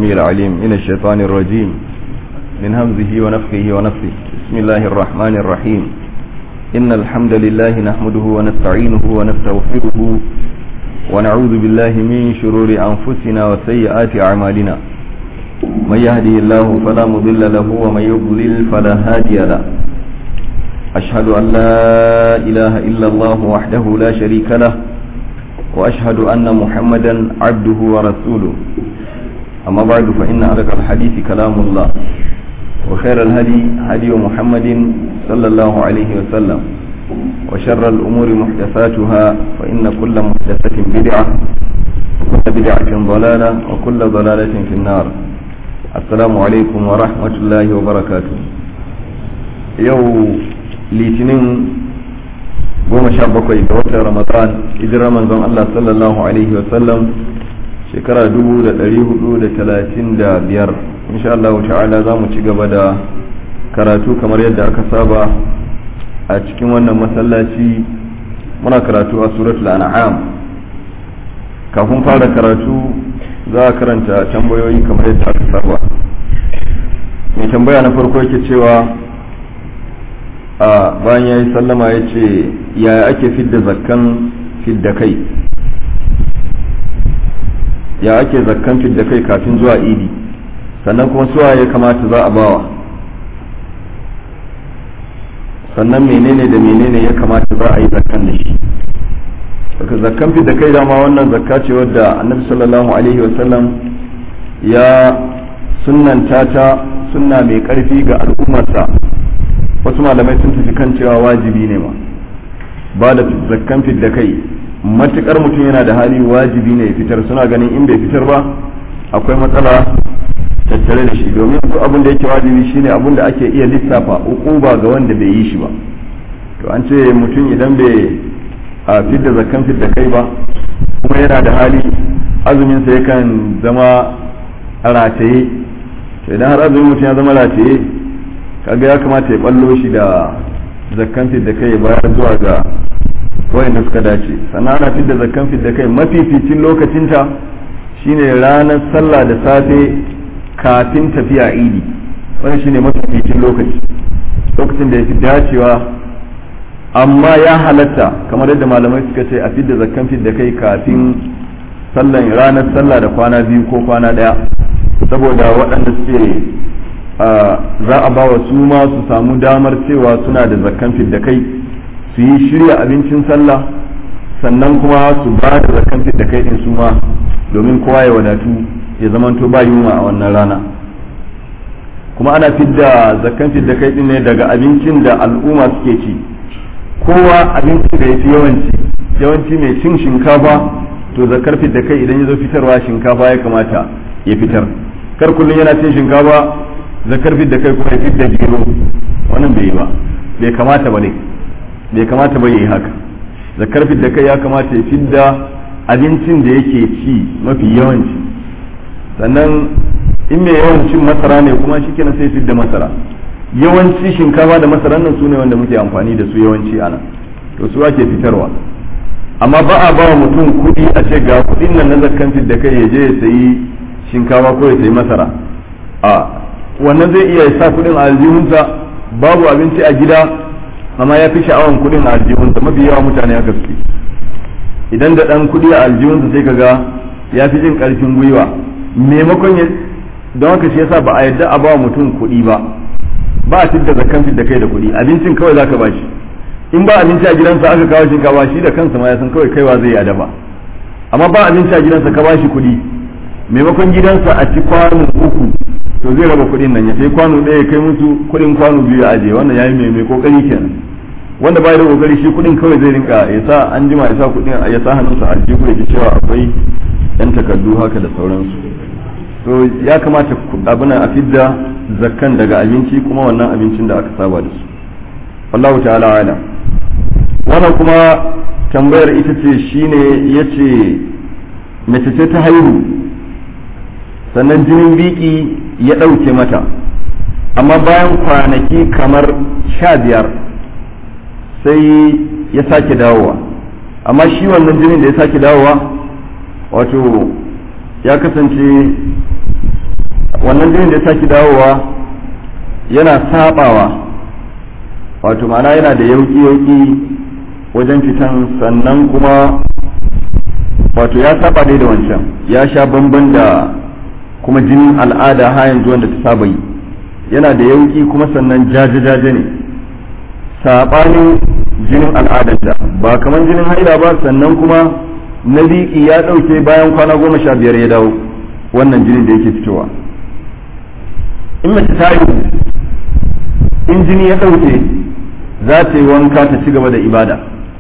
السميع العليم من الشيطان الرجيم من همزه ونفخه ونفخه بسم الله الرحمن الرحيم إن الحمد لله نحمده ونستعينه ونستغفره ونعوذ بالله من شرور أنفسنا وسيئات أعمالنا من يهدي الله فلا مضل له ومن يضلل فلا هادي له أشهد أن لا إله إلا الله وحده لا شريك له وأشهد أن محمدا عبده ورسوله أما بعد فإن أرق الحديث كلام الله وخير الهدي هدي محمد صلى الله عليه وسلم وشر الأمور محدثاتها فإن كل محدثة بدعة وكل بدعة ضلالة وكل ضلالة في النار السلام عليكم ورحمة الله وبركاته يوم litinin goma sha bakwai ga watan ramadan hijirar manzon Allah sallallahu alaihi wasallam shekara dubu da ɗari hudu da talatin da biyar insha Allah ta'ala za mu ci gaba da karatu kamar yadda aka saba a cikin wannan masallaci muna karatu a suratul an'am kafin fara karatu za a karanta tambayoyi kamar yadda aka saba mai tambaya na farko yake cewa a bayan ya yi sallama ya ce yaya ake fidda zakkan fidda kai ya ake zakkan fidda kai kafin zuwa idi sannan kuma suwa ya kamata za a bawa sannan menene da menene ya kamata za a yi zakkan da shi daga zakkan fidda kai dama wannan zakka ce wadda annabi sallallahu alaihi wasallam ya sunnanta ta sunna mai karfi ga al'ummarsa wasu malamai sun tafi kan cewa wajibi ne ma ba da zakkan fidda kai matukar mutum yana da hali wajibi ne ya fitar suna ganin in bai fitar ba akwai matsala tattare da shi domin duk abin da yake wajibi shine abin da ake iya lissafa ukuba ga wanda bai yi shi ba to an ce mutum idan bai a fidda zakkan fidda kai ba kuma yana da hali azumin sa yakan zama rataye to idan har azumin mutum ya zama rataye kaga ya kamata ya ballo shi da zakkan da kai bayar zuwa ga wayanda suka dace sannan ana fidda zakkan da kai mafificin lokacinta shine ranar sallah da safe kafin tafiya idi wannan shine mafificin lokaci lokacin da ya fi dacewa amma ya halatta kamar yadda malamai suka ce a fidda zakkan da kai kafin sallan ranar sallah da kwana biyu ko kwana daya saboda waɗanda suke za a ba wa su ma su samu damar cewa suna da zakkan fidda kai su yi shirya abincin sallah sannan kuma su ba da zakkan fidda kai din su ma domin kowa ya wadatu ya zamanto ba yunwa a wannan rana kuma ana fidda zakkan fidda kai din ne daga abincin da al'umma suke ci kowa abincin da ya fi yawanci yawanci mai cin shinkafa to zakkar fidda kai idan ya zo fitarwa shinkafa ya kamata ya fitar kar kullum yana cin shinkafa zakar da kai kuma ya da gero wannan bai yi ba bai kamata ba ne bai kamata ba yi haka zakar da kai ya kamata ya fidda abincin da yake ci mafi yawanci sannan in mai yawancin masara ne kuma shi kenan sai fidda masara yawanci shinkafa da masara nan su ne wanda muke amfani da su yawanci ana to su ake fitarwa amma ba a ba wa mutum kuɗi a ce ga kuɗin nan na zakkan da kai ya je ya sayi shinkafa ko ya sayi masara a wannan zai iya sa kudin a aljihunsa babu abinci a gida amma ya fi sha'awan kudin a aljihunsa mafi yawa mutane haka suke idan da dan kudi a aljihunsa sai kaga ya fi jin karfin gwiwa maimakon ya don haka shi yasa ba a yadda a ba mutum kudi ba ba a tidda zakan da kai da kudi abincin kawai zaka ba shi in ba abinci a gidansa aka kawo shinkafa shi da kansa ma ya san kawai kaiwa zai yada ba amma ba abinci a gidansa ka ba shi kudi maimakon gidansa a ci kwano uku to zai raba kuɗin nan ya sai kwano ɗaya ya kai musu kuɗin kwano biyu ya aje wannan yayi mai mai kokari kenan wanda bai da kokari shi kuɗin kawai zai rinka ya sa an jima ya sa kuɗin ya sa hannunsa a jiku ya cewa akwai yan takardu haka da sauransu to ya kamata abin a fidda zakkan daga abinci kuma wannan abincin da aka saba da su wallahu ta'ala ala wannan kuma tambayar ita ce shine yace mace ce ta haihu sannan jinin biki ya ɗauke mata amma bayan kwanaki kamar sha biyar sai ya sake dawowa amma shi wannan jinin da ya sake dawowa wato ya kasance wannan jinin da ya sake dawowa yana sabawa wato ma'ana yana da yauki-yauki wajen fitan sannan kuma wato ya saba dai da wancan ya sha bamban da kuma jinin al'ada ha yanzu wanda ta saba yi yana da yauki kuma sannan jaje-jaje ne saɓanin jinin al'adar ba kamar jinin haila ba sannan kuma na liƙi ya ɗauke bayan kwana goma sha biyar ya dawo wannan jinin da yake fitowa in mace ta yi in jini ya ɗauke za ta yi wanka ta ci gaba da ibada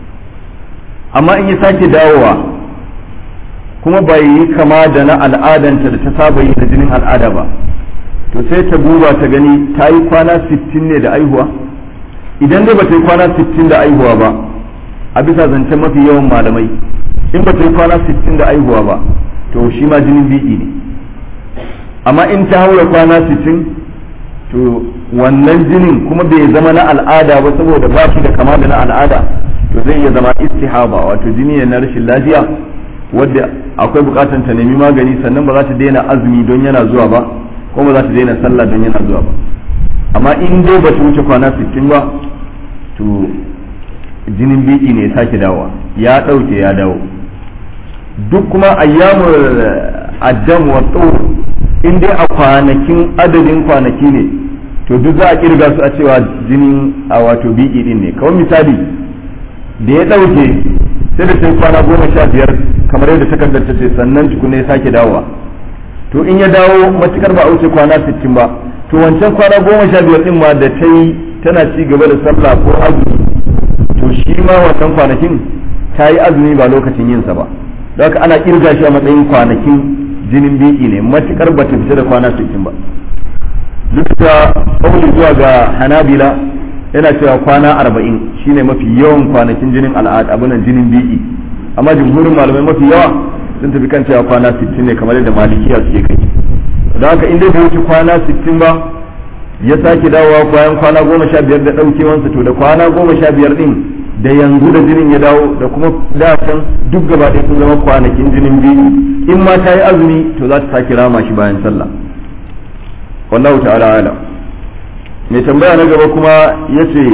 amma in ya sake dawowa kuma bai yi kama da na al'adanta da ta saba yi na jinin al'ada ba to sai ta duba ta gani ta yi kwana 60 ne da aihuwa idan dai ba ta yi kwana 60 da aihuwa ba a bisa zancen mafi yawan malamai in ba ta yi kwana 60 da aihuwa ba to shi ma jinin biki ne amma in ta haura kwana 60 to wannan jinin kuma bai zama na al'ada ba saboda ba shi da kama da na al'ada to zai iya zama istihaba wato jini ne na rashin lafiya wadda akwai bukatan ta nemi magani sannan ba za ta daina azumi don yana zuwa ba ko ba za ta daina sallah don yana zuwa ba amma in dai ba ta wuce kwana 60 ba to jinin biki ne ya sake dawowa ya ɗauke ya dawo duk kuma ayyamul addam wa tsoro in dai a kwanakin adadin kwanaki ne to duk za a kirga su a cewa jinin a wato biki din ne kawai misali da ya ɗauke sai da sai kwana goma sha biyar kamar yadda takardar ta ce sannan tukuna ya sake dawowa to in ya dawo matukar ba a wuce kwana sittin ba to wancan kwana goma sha biyar din ma da ta yi tana ci gaba da sallah ko azumi to shi ma wannan kwanakin ta yi azumi ba lokacin yinsa ba don haka ana kirga shi a matsayin kwanakin jinin biki ne matukar ba ta fita da kwana sittin ba duk da kauli zuwa ga hanabila yana cewa kwana arba'in shine mafi yawan kwanakin jinin al'ada abunan jinin biki amma jumhurin malamai mafi yawa sun tafi kan cewa kwana sittin ne kamar yadda malikiya suke kai don haka in dai bai wuce kwana sittin ba ya sake dawowa bayan kwana goma sha biyar da ɗaukewansa to da kwana goma sha biyar ɗin da yanzu da jinin ya dawo da kuma dacen duk gaba ɗaya sun zama kwanakin jinin biyu in ma ta yi azumi to za ta sake rama shi bayan sallah wallahu ta'ala ala mai tambaya na gaba kuma ya ce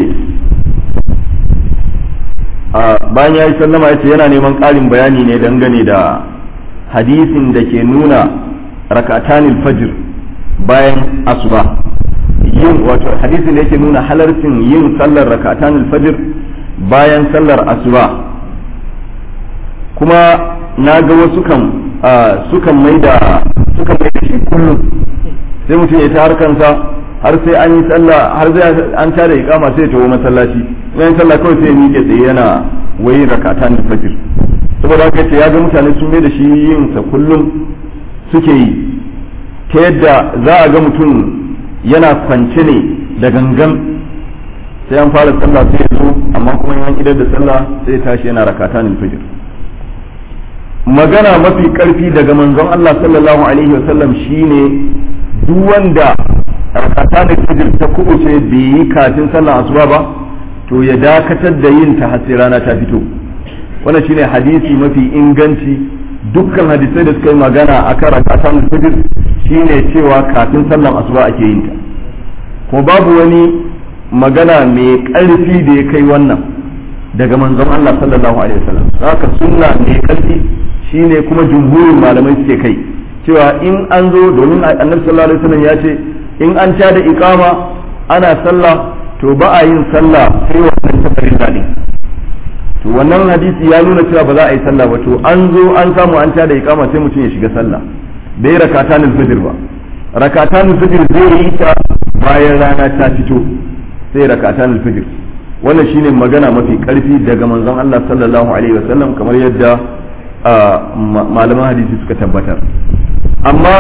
bayan ya yi sallama ya ce yana neman ƙarin bayani ne dangane da hadisin da ke nuna rakatanil fajr bayan asuba yin wato hadisin da yake nuna halarcin yin sallar rakatanil fajr bayan sallar asuba kuma na ga wasu kan sukan mai da sukan mai da shi kullum sai mutum ya ta harkansa har sai an yi sallah har sai an tada iqama sai ya tawo masallaci bayan sallah kawai sai ya miƙe tsaye yana wai rakatan fajr saboda haka ce ya ga mutane sun mai da shi yin sa kullum suke yi ta yadda za a ga mutum yana kwance ne da gangan sai an fara sallah sai ya zo amma kuma yan idar da sallah sai ya tashi yana rakatan fajr magana mafi karfi daga manzon Allah sallallahu alaihi wasallam shine duk wanda rakatan fajr ta kubuce bai yi kafin sallar asuba ba to ya dakatar da yin ta har sai rana ta fito wannan shine hadisi mafi inganci dukkan hadisai da suka yi magana akan rakatan fajr shine cewa kafin sallar asuba ake yin ta kuma babu wani magana mai ƙarfi da ya kai wannan daga manzon Allah sallallahu alaihi wasallam haka sunna mai ƙarfi shine kuma jumhurin malamai suke kai cewa in an zo domin annabi sallallahu alaihi wasallam ya ce in an ta da iqama ana sallah to ba a yin sallah sai wannan safarin dadi to wannan hadisi ya nuna cewa ba za a yi sallah ba to an zo an samu an ta da iqama sai mutum ya shiga sallah bai rakatan fajr ba rakatan fajr zai yi ta bayan rana ta fito sai rakatan fajr wannan shine magana mafi karfi daga manzon Allah sallallahu alaihi wasallam kamar yadda malaman hadisi suka tabbatar amma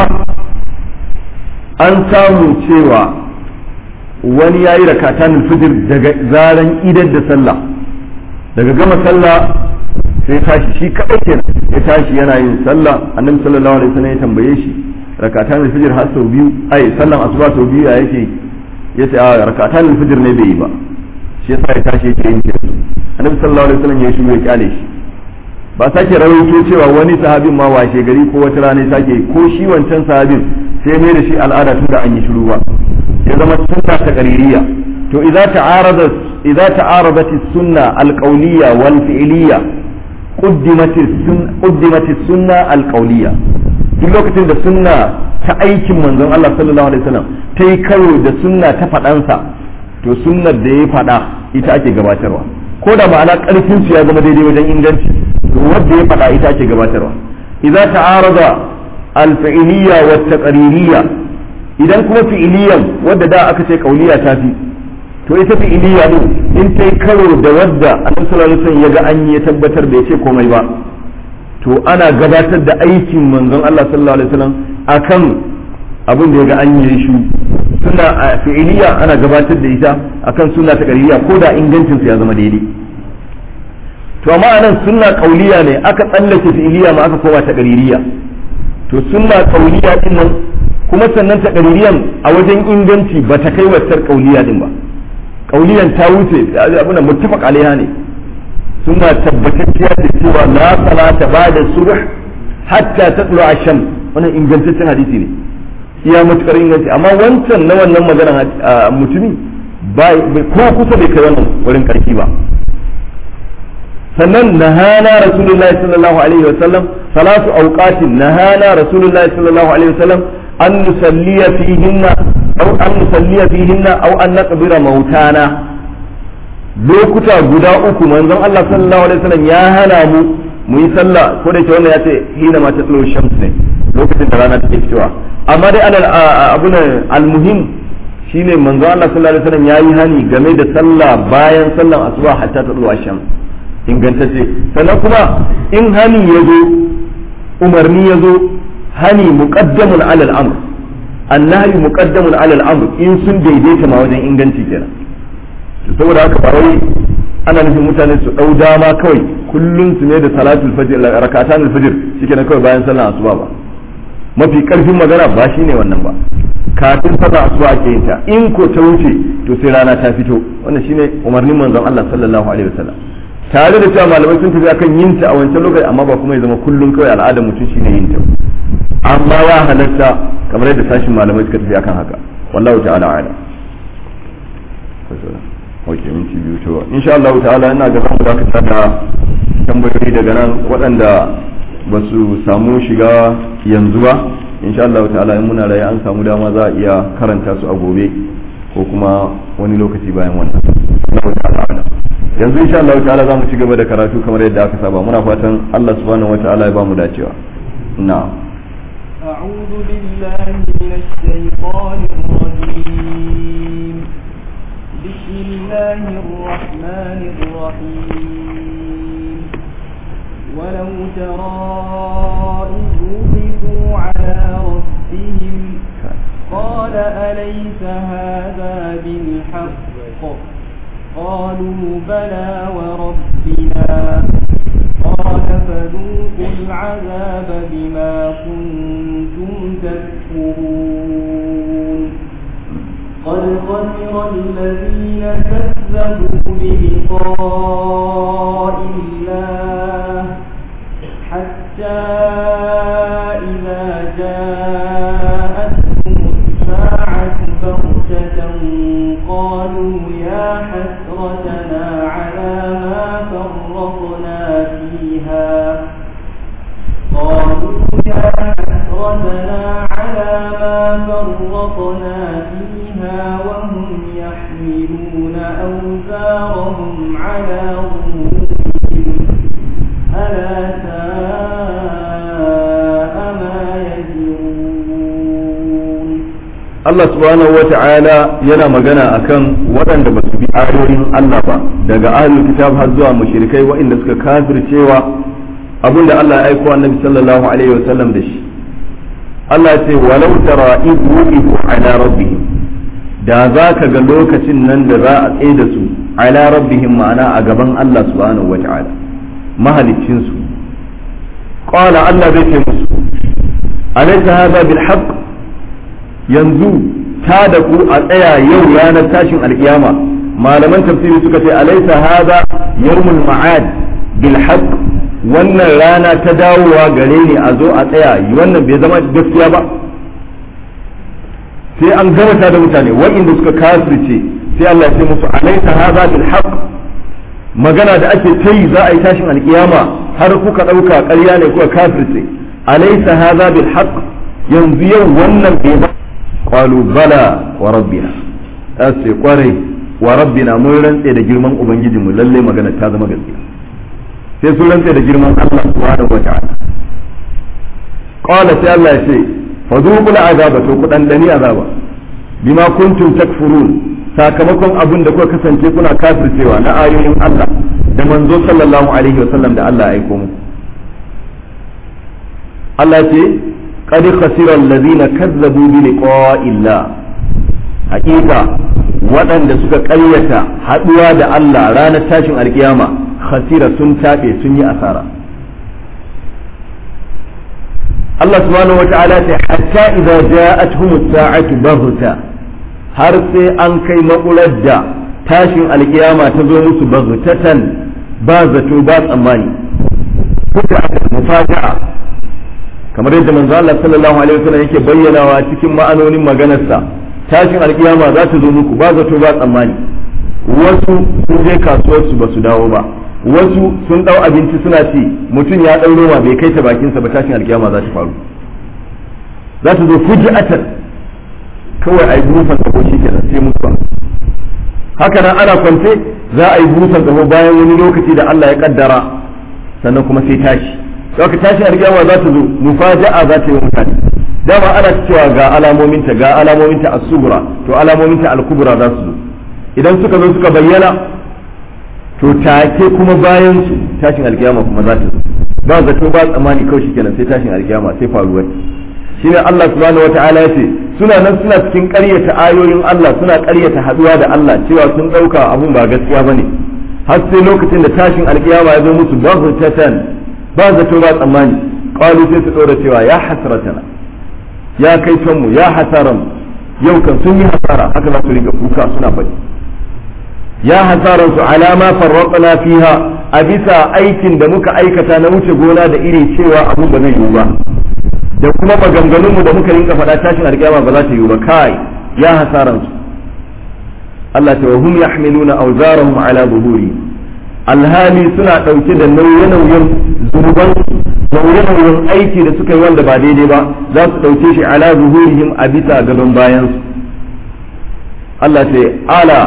an samu cewa wani yayi rakatan fajr daga zaran idar da sallah daga gama sallah sai tashi shi kadai kenan ya tashi yana yin sallah annabi sallallahu alaihi wasallam ya tambaye shi rakatan fajr har sau biyu ai sallan asuba sau biyu ya yake yace a rakatan fajr ne bai yi ba shi yasa ya tashi yake yin kira annabi sallallahu alaihi wasallam ya shigo ya kyale shi ba sake rawaito cewa wani sahabin ma washe gari ko wata rana sake ko shi wancan sahabin sai mai da shi al'ada tun da an yi shiru ba ya zama sunna ta qaririya to idza ta'arada idza ta'aradat as-sunna al-qawliya wal fi'liya quddimat quddimat as-sunna al-qawliya duk lokacin da sunna ta aikin manzon Allah sallallahu alaihi wasallam ta yi karo da sunna ta faɗansa to sunnar da ya faɗa ita ake gabatarwa ko da ma'ana ƙarfin su ya zama daidai wajen inganci to wanda ya faɗa ita ake gabatarwa idza ta'arada al-fi'liya wa taqririyya idan kuma fi'iliyan wadda da aka ce kauliya ta fi to ita fi'iliya din in ta yi karo da wadda annabi sallallahu alaihi wasallam ya ga an ya tabbatar bai ce komai ba to ana gabatar da aikin manzon Allah sallallahu alaihi wasallam akan abin da ya ga an yi shi suna fi'iliya ana gabatar da ita akan sunna ta qaririya ko da ingancin ya zama daidai to amma anan sunna kauliya ne aka tsallake fi'iliya ma aka koma ta qaririya to sunna kauliya din nan kuma sannan ta qaririyan a wajen inganci ba ta kai waccar kauliya din ba kauliyan ta wuce abuna muttafaq alaiha ne suna tabbatacciya da cewa la salata ba'da subh hatta tatlu ash-shams wannan ingantaccen hadisi ne iya matukar inganci amma wancan na wannan magana mutumi ba ko kusa bai kai wannan wurin karfi ba sannan nahana rasulullahi sallallahu alaihi wa sallam salatu awqatin nahana rasulullahi sallallahu alaihi wa sallam an nusalliya fihinna aw an nusalliya fihinna aw an naqbira mautana lokuta guda uku manzon Allah sallallahu alaihi wasallam ya hana mu mu yi sallah ko da ke wannan ya ce hina ma tatlu shams ne lokacin da rana take fitowa amma dai alal abun almuhim shine manzon Allah sallallahu alaihi wasallam yayi hani game da sallah bayan sallan asuba hatta tatlu shams ingantacce sannan kuma in hani ya zo umarni ya zo hani muqaddamun ala al-amr annahi muqaddamun ala al-amr in sun daidaita ma wajen inganci kenan saboda haka ba wai ana nufin mutane su dau dama kawai kullun su ne da salatul fajr rakatan al-fajr shikenan kawai bayan sallar asuba ba mafi karfin magana ba shine wannan ba kafin sallar asuba ake yin ta in ko ta wuce to sai rana ta fito wannan shine umarnin manzon Allah sallallahu alaihi wasallam tare da cewa malamai sun tafi akan yin ta a wancan lokaci amma ba kuma ya zama kullun kawai al'adar mutum shine yin ta amma ya halatta kamar yadda sashin malamai suka tafi akan haka wallahu ta'ala a'lam ok minti biyu to insha Allah ta'ala ina ga zamu dakata da tambayoyi daga nan waɗanda ba su samu shiga yanzu ba insha Allah ta'ala in muna raye an samu dama za a iya karanta su a gobe ko kuma wani lokaci bayan wannan Allah ta'ala yanzu insha Allah ta'ala za mu ci gaba da karatu kamar yadda aka saba muna fatan Allah subhanahu wata'ala ya ba mu dacewa na'am أعوذ بالله من الشيطان الرجيم بسم الله الرحمن الرحيم ولو ترى إذ وقفوا على ربهم قال أليس هذا بالحق قالوا بلى وربنا قال فذوقوا العذاب بما كنتم تكفرون قد خسر الذين كذبوا بلقاء الله حتى إذا جاءتهم الساعة بغتة قالوا يا حسرتنا على ما فرطنا فيها قالوا يا حسرتنا على ما فرطنا فيها وهم يحملون أوزارهم على ظهورهم ألا ساء ما يزرون Allah subhanahu wa ta'ala yana magana akan waɗanda ba su bi ayoyin Allah ba daga ahlul kitab har zuwa mushrikai waɗanda suka kafircewa abinda Allah ya aiko annabi sallallahu alaihi wa sallam da shi Allah ya ce walau tara idh wuqifu ala rabbihim da za ka ga lokacin nan da za a tsaye da su ala rabbihim ma'ana a gaban Allah subhanahu wa ta'ala mahaliccin su qala Allah zai ce musu alaysa hadha bil haqq yanzu ta da ku a tsaya yau ranar tashin alkiyama malaman tafsiri suka ce alaysa hadha yawmul ma'ad bil haqq wannan rana ta dawowa gare ni a zo a tsaya wannan bai zama gaskiya ba sai an gama da mutane wa'inda suka kafirce sai Allah ya ce musu alaysa hadha bil haqq magana da ake ta yi za a yi tashin alkiyama har kuka ɗauka ƙarya ne kuka kafirce alaysa hadha bil haqq yanzu yau wannan bai ba qalu bala wa rabbina sai kwarai wa rabbina mun rantse da girman ubangijinmu lalle magana ta zama gaskiya sai sun rantse da girman Allah subhanahu wa ta'ala qala sai Allah ya ce fadhuqul azaba to ku dandani azaba bima kuntum takfurun sakamakon abin da kuka kasance kuna kafircewa na ayoyin Allah da manzo sallallahu alaihi wasallam da Allah ya aiko muku Allah ce qad khasira allazina kazzabu bi liqa'illah haƙiƙa waɗanda suka ƙaryata haɗuwa da Allah ranar tashin alkiyama khasira sun taɓe sun yi asara Allah subhanahu wata'ala ce hatta idza ja'atuhum as-sa'atu baghta har sai an kai makular da tashin alkiyama ta zo musu baghtatan ba zato ba tsammani kuka mufaja'a kamar yadda manzo Allah sallallahu alaihi wasallam yake bayyanawa cikin ma'anonin maganarsa tashin alkiyama za ta zo muku ba zato ba tsammani wasu sun je kasuwarsu ba su dawo ba wasu sun dau abinci suna ci mutum ya dau noma bai kai ta bakinsa ba tashin alkiyama za ta faru za ta zo fuji'atan kawai a yi busan gabo shi kenan sai mutuwa haka nan ana kwance za a yi busan gabo bayan wani lokaci da Allah ya kaddara sannan kuma sai tashi ka tashi alkiyama za ta zo mufaja'a za ta yi mutane dama ana cewa ga alamominta ga alamominta as-sughra to alamominta al-kubra za su zo idan suka zo suka bayyana to take kuma bayan su tashin alkiyama kuma za ta zo ba zato ba tsammani kawai shikenan sai tashin alkiyama sai faruwar shine Allah subhanahu wata'ala ya ce suna nan suna cikin ƙaryata ayoyin Allah suna ƙaryata haduwa da Allah cewa sun ɗauka abun ba gaskiya bane har sai lokacin da tashin alkiyama ya zo musu baghtatan ba zato ba tsammani qalu sai su ɗora cewa ya hasratana ya kai mu ya hasaran yau kan sun yi hasara haka za su riga kuka suna faɗi ya hasaran su alama farraqna fiha a bisa aikin da muka aikata na wuce gona da iri cewa abu ba zai yiwu ba da kuma maganganun mu da muka rinka faɗa tashin alƙiyama ba za ta yiwu ba kai ya hasaran su Allah ta wahum yahmiluna awzarahum ala zuhuri alhali suna ɗauke da nauye-nauyen zunuban nauye-nauyen aiki da suka yi wanda ba daidai ba za su ɗauke shi ala zuhurihim a bisa gadon bayansu Allah ce ala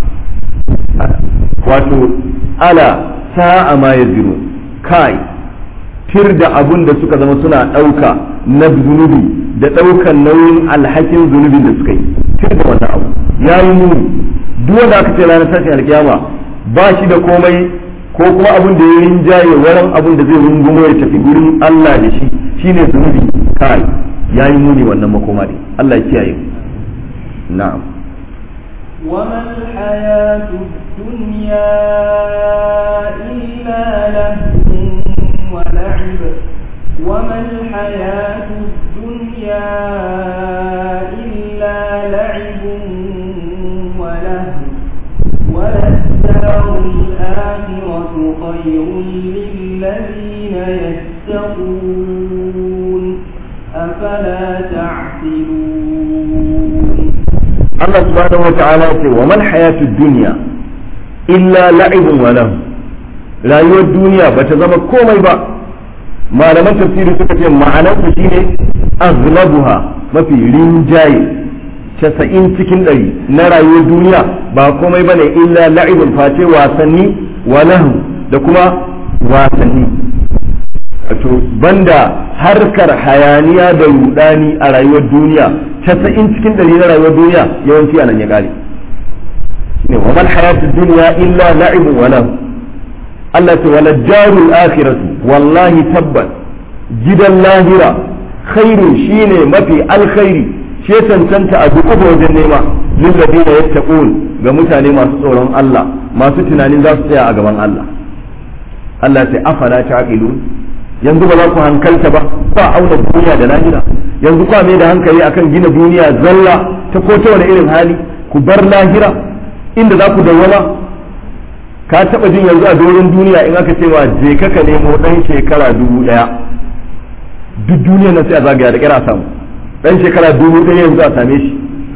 wato ala sa'a ma ya ziro kai tir da abun da suka zama suna ɗauka na zunubi da ɗaukan nauyin alhakin zunubin da suka yi tir da wannan abu ya yi muni duk wanda aka ce ranar tashin alkiyama ba shi da komai ko kuma abin da ya rinjaye wurin abin da zai rungumo ya tafi gurin Allah da shi shine zunubi kai ya yi muni wannan makoma ne Allah ya kiyaye na'am وما الحياة الدنيا إلا لهو ولعب وما الحياة الدنيا إلا لعب ولهو وللدار الآخرة خير للذين يتقون أفلا تعقلون Allah subhanahu wata'ala ce wa man hayatu dunya illa la'ibun wa lahu rayuwar duniya bata zama komai ba malaman tafsiri suka ce ma'anar su shine aghlabuha mafi rinjaye casa'in cikin ɗari na rayuwar duniya ba komai bane illa la'ibun face wasanni wa lahu da kuma wasanni wato banda harkar hayaniya da rudani a rayuwar duniya casa'in cikin ɗari na rayuwar duniya yawanci a nan ya ƙare shine wa mal hayatu dunya illa la'ibun wa lahu Allah ta wala jarul akhiratu wallahi tabbas gidan lahira khairu shine mafi alkhairi shi cancanta a duk wajen nema lil ladina yattaqun ga mutane masu tsoron Allah masu tunanin za su tsaya a gaban Allah Allah sai afala ta'qilun yanzu ba za ku hankalta ba ba auna duniya da lahira yanzu kwa mai da hankali akan gina duniya zalla ta ko ta wani irin hali ku bar lahira inda za ku dawwama ka taba jin yanzu a doron duniya in aka cewa je ka ka nemo dan shekara dubu daya duk duniya na sai a zagaya da kira samu dan shekara dubu daya yanzu a same shi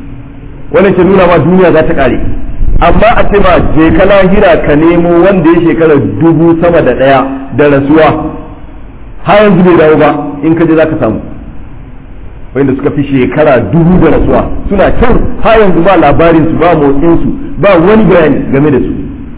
wannan ke nuna ma duniya za ta kare amma a ce ma je ka lahira ka nemo wanda ya shekara dubu sama da ɗaya da rasuwa har yanzu bai dawo ba in ka je za ka samu wanda suka fi shekara dubu da rasuwa suna can har yanzu ba labarin su ba motsin su ba wani bayani game da su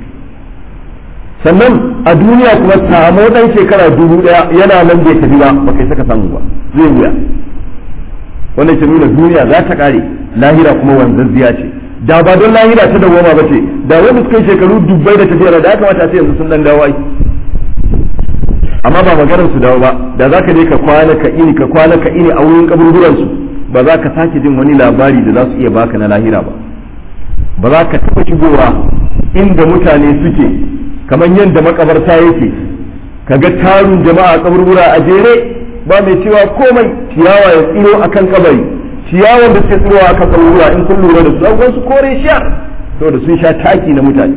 sannan a duniya kuma samu dan shekara dubu daya yana nan bai tafi ba ba kai saka samu ba zai wuya wannan ke nuna duniya za ta kare lahira kuma wanzazziya ce da ba don lahira ta dawoma ba ce da wanda suka yi shekaru dubbai da tafiyar da ya kamata a ce yanzu sun dan dawo ai amma ba maganar su dawo ba da za ka je ka kwana ka ini ka kwana ka ini a wurin kaburburan su ba za ka sake jin wani labari da za su iya baka na lahira ba ba za ka taɓa shigowa inda mutane suke kamar yadda makabarta yake ka ga tarun jama'a a kaburbura a jere ba mai cewa komai ciyawa ya tsiro akan kabari ciyawan da suke tsirowa akan kaburbura in kun lura da su abubuwan su kore sha saboda sun sha taki na mutane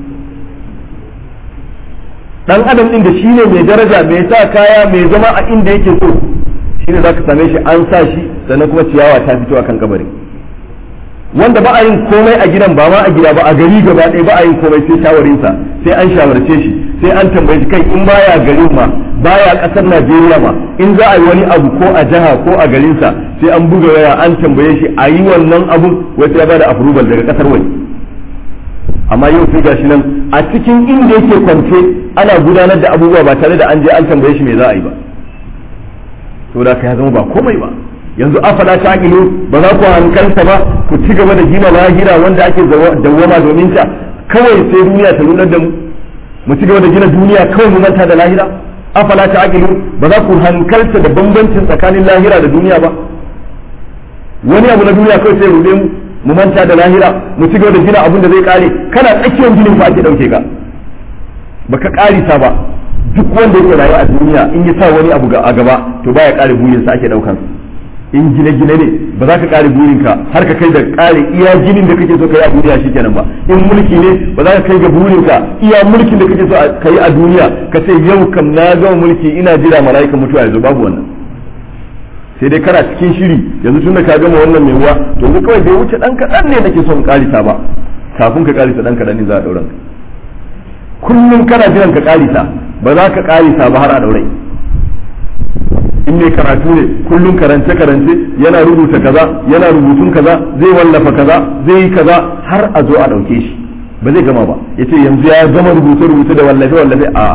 dan adam din da shine mai daraja mai sa kaya mai zama a inda yake so shine zaka same shi an sa shi sannan kuma ciyawa ta fito akan kabari wanda ba a yin komai a gidan ba ma a gida ba a gari gaba ɗaya ba a yin komai sai shawarinsa sai an shawarce shi sai an tambaye shi kai in baya garin ma baya ƙasar Najeriya ma in za a yi wani abu ko a jiha ko a garinsa sai an buga waya an tambaye shi a yi wannan abun wata ya bada approval daga ƙasar waje amma yau sai gashi nan a cikin inda yake kwance ana gudanar da abubuwa ba tare da an je an tambaye shi me za a yi ba saboda ka ya zama ba komai ba yanzu afala ta ilu ba za ku hankalta ba ku ci gaba da gina lahira wanda ake dawwama domin ta kawai sai duniya ta nunar da mu mu ci gaba da gina duniya kawai mu manta da lahira afala ta ilu ba za ku hankalta da bambancin tsakanin lahira da duniya ba wani abu na duniya kawai sai rude mu mu manta da lahira mu ci gaba da gina abin da zai kare kana tsakiyar ginin fa ake dauke ka baka karisa ba duk wanda yake rayuwa a duniya in ya sa wani abu a gaba to baya kare burinsa ake daukan in gine-gine ne ba za ka kare burinka har ka kai da kare iya ginin da kake so ka yi a duniya shikenan ba in mulki ne ba za ka kai ga burinka iya mulkin da kake so ka yi a duniya ka ce yau kam na gama mulki ina jira mala'ikan mutuwa yanzu babu wannan sai dai kana cikin shiri yanzu tun da ka gama wannan mai ruwa to yanzu kawai bai wuce dan kaɗan ne nake son karisa ba kafin ka karisa dan kaɗan ne za a ɗauran kullum kana jiran ka karisa ba za ka karisa ba har a ɗaurai in mai karatu ne kullum karance karance yana rubuta kaza yana rubutun kaza zai wallafa kaza zai yi kaza har a zo a ɗauke shi ba zai gama ba ya ce yanzu ya gama rubuce rubuce da wallafe wallafe a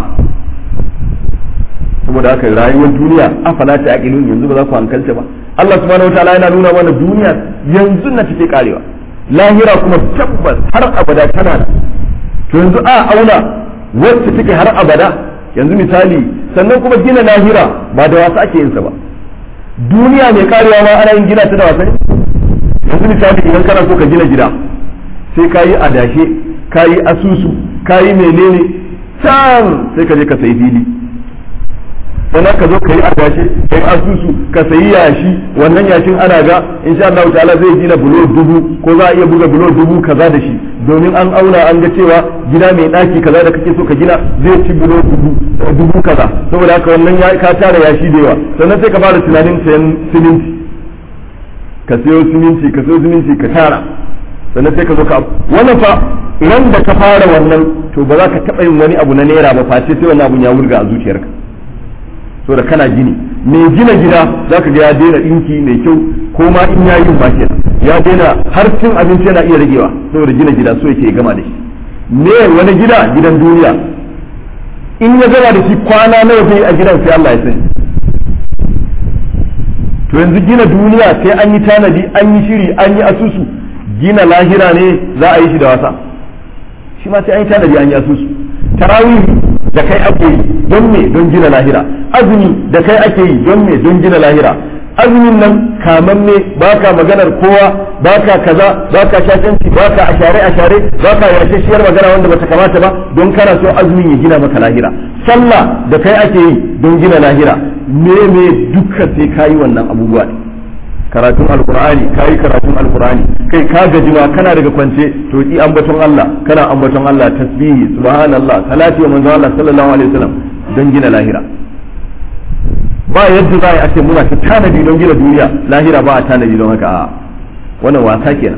saboda haka rayuwar duniya afala ta aqilun yanzu ba za ku hankalta ba Allah subhanahu wataala yana nuna mana duniya yanzu na take karewa lahira kuma tabbas har abada tana to yanzu a auna wacce take har abada yanzu misali sannan kuma gina lahira ba da wasa ake yin sa ba duniya mai karewa ma ana yin gina ta da wasa ne yanzu misali idan kana so ka gina gida sai ka yi adashe ka yi asusu ka yi menene can sai ka je ka sayi fili sannan ka zo ka yi adashe ka yi asusu ka sayi yashi wannan yashin ana ga insha Allah ta'ala zai gina bulo dubu ko za a iya buga bulo dubu kaza da shi domin an auna an ga cewa gida mai daki kaza da kake so ka gina zai ci bulo dubu dubu kaza saboda haka wannan ya ka tara yashi da yawa sannan sai ka fara tunanin sayan siminti ka sayo siminti ka sayo siminti ka tara sannan sai ka zo ka wannan fa idan da ka fara wannan to ba za ka taɓa yin wani abu na naira ba face sai wannan abun ya wurga a zuciyarka saboda kana gini mai gina gida za ka ga ya daina ɗinki mai kyau ko ma in ya yi ba kenan ya daina har cin abinci yana iya ragewa saboda gina gida so yake gama da shi me wani gida gidan duniya in ya gama da shi kwana nawa zai a gidan sai Allah ya sani to yanzu gina duniya sai an yi tanadi an yi shiri an yi asusu gina lahira ne za a yi shi da wasa shi ma sai an yi tanadi an yi asusu tarawih da kai ake yi don me don gina lahira azumi da kai ake yi don me don gina lahira azumin nan kamamme baka maganar kowa baka kaza baka shashanci baka ashare ashare baka yashe shiyar magana wanda bata kamata ba don kana so azumin ya gina maka lahira sallah da kai ake yi don gina lahira me me duka sai kayi wannan abubuwa ne karatun alkur'ani kayi karatun alkur'ani kai ka gaji ma kana daga kwance to yi ambaton Allah kana ambaton Allah tasbihi subhanallah salati wa manzo Allah sallallahu alaihi wasallam don gina lahira ba yadda za a ce muna ta tanadi don gina duniya lahira ba a tanadi don haka a wannan wasa kenan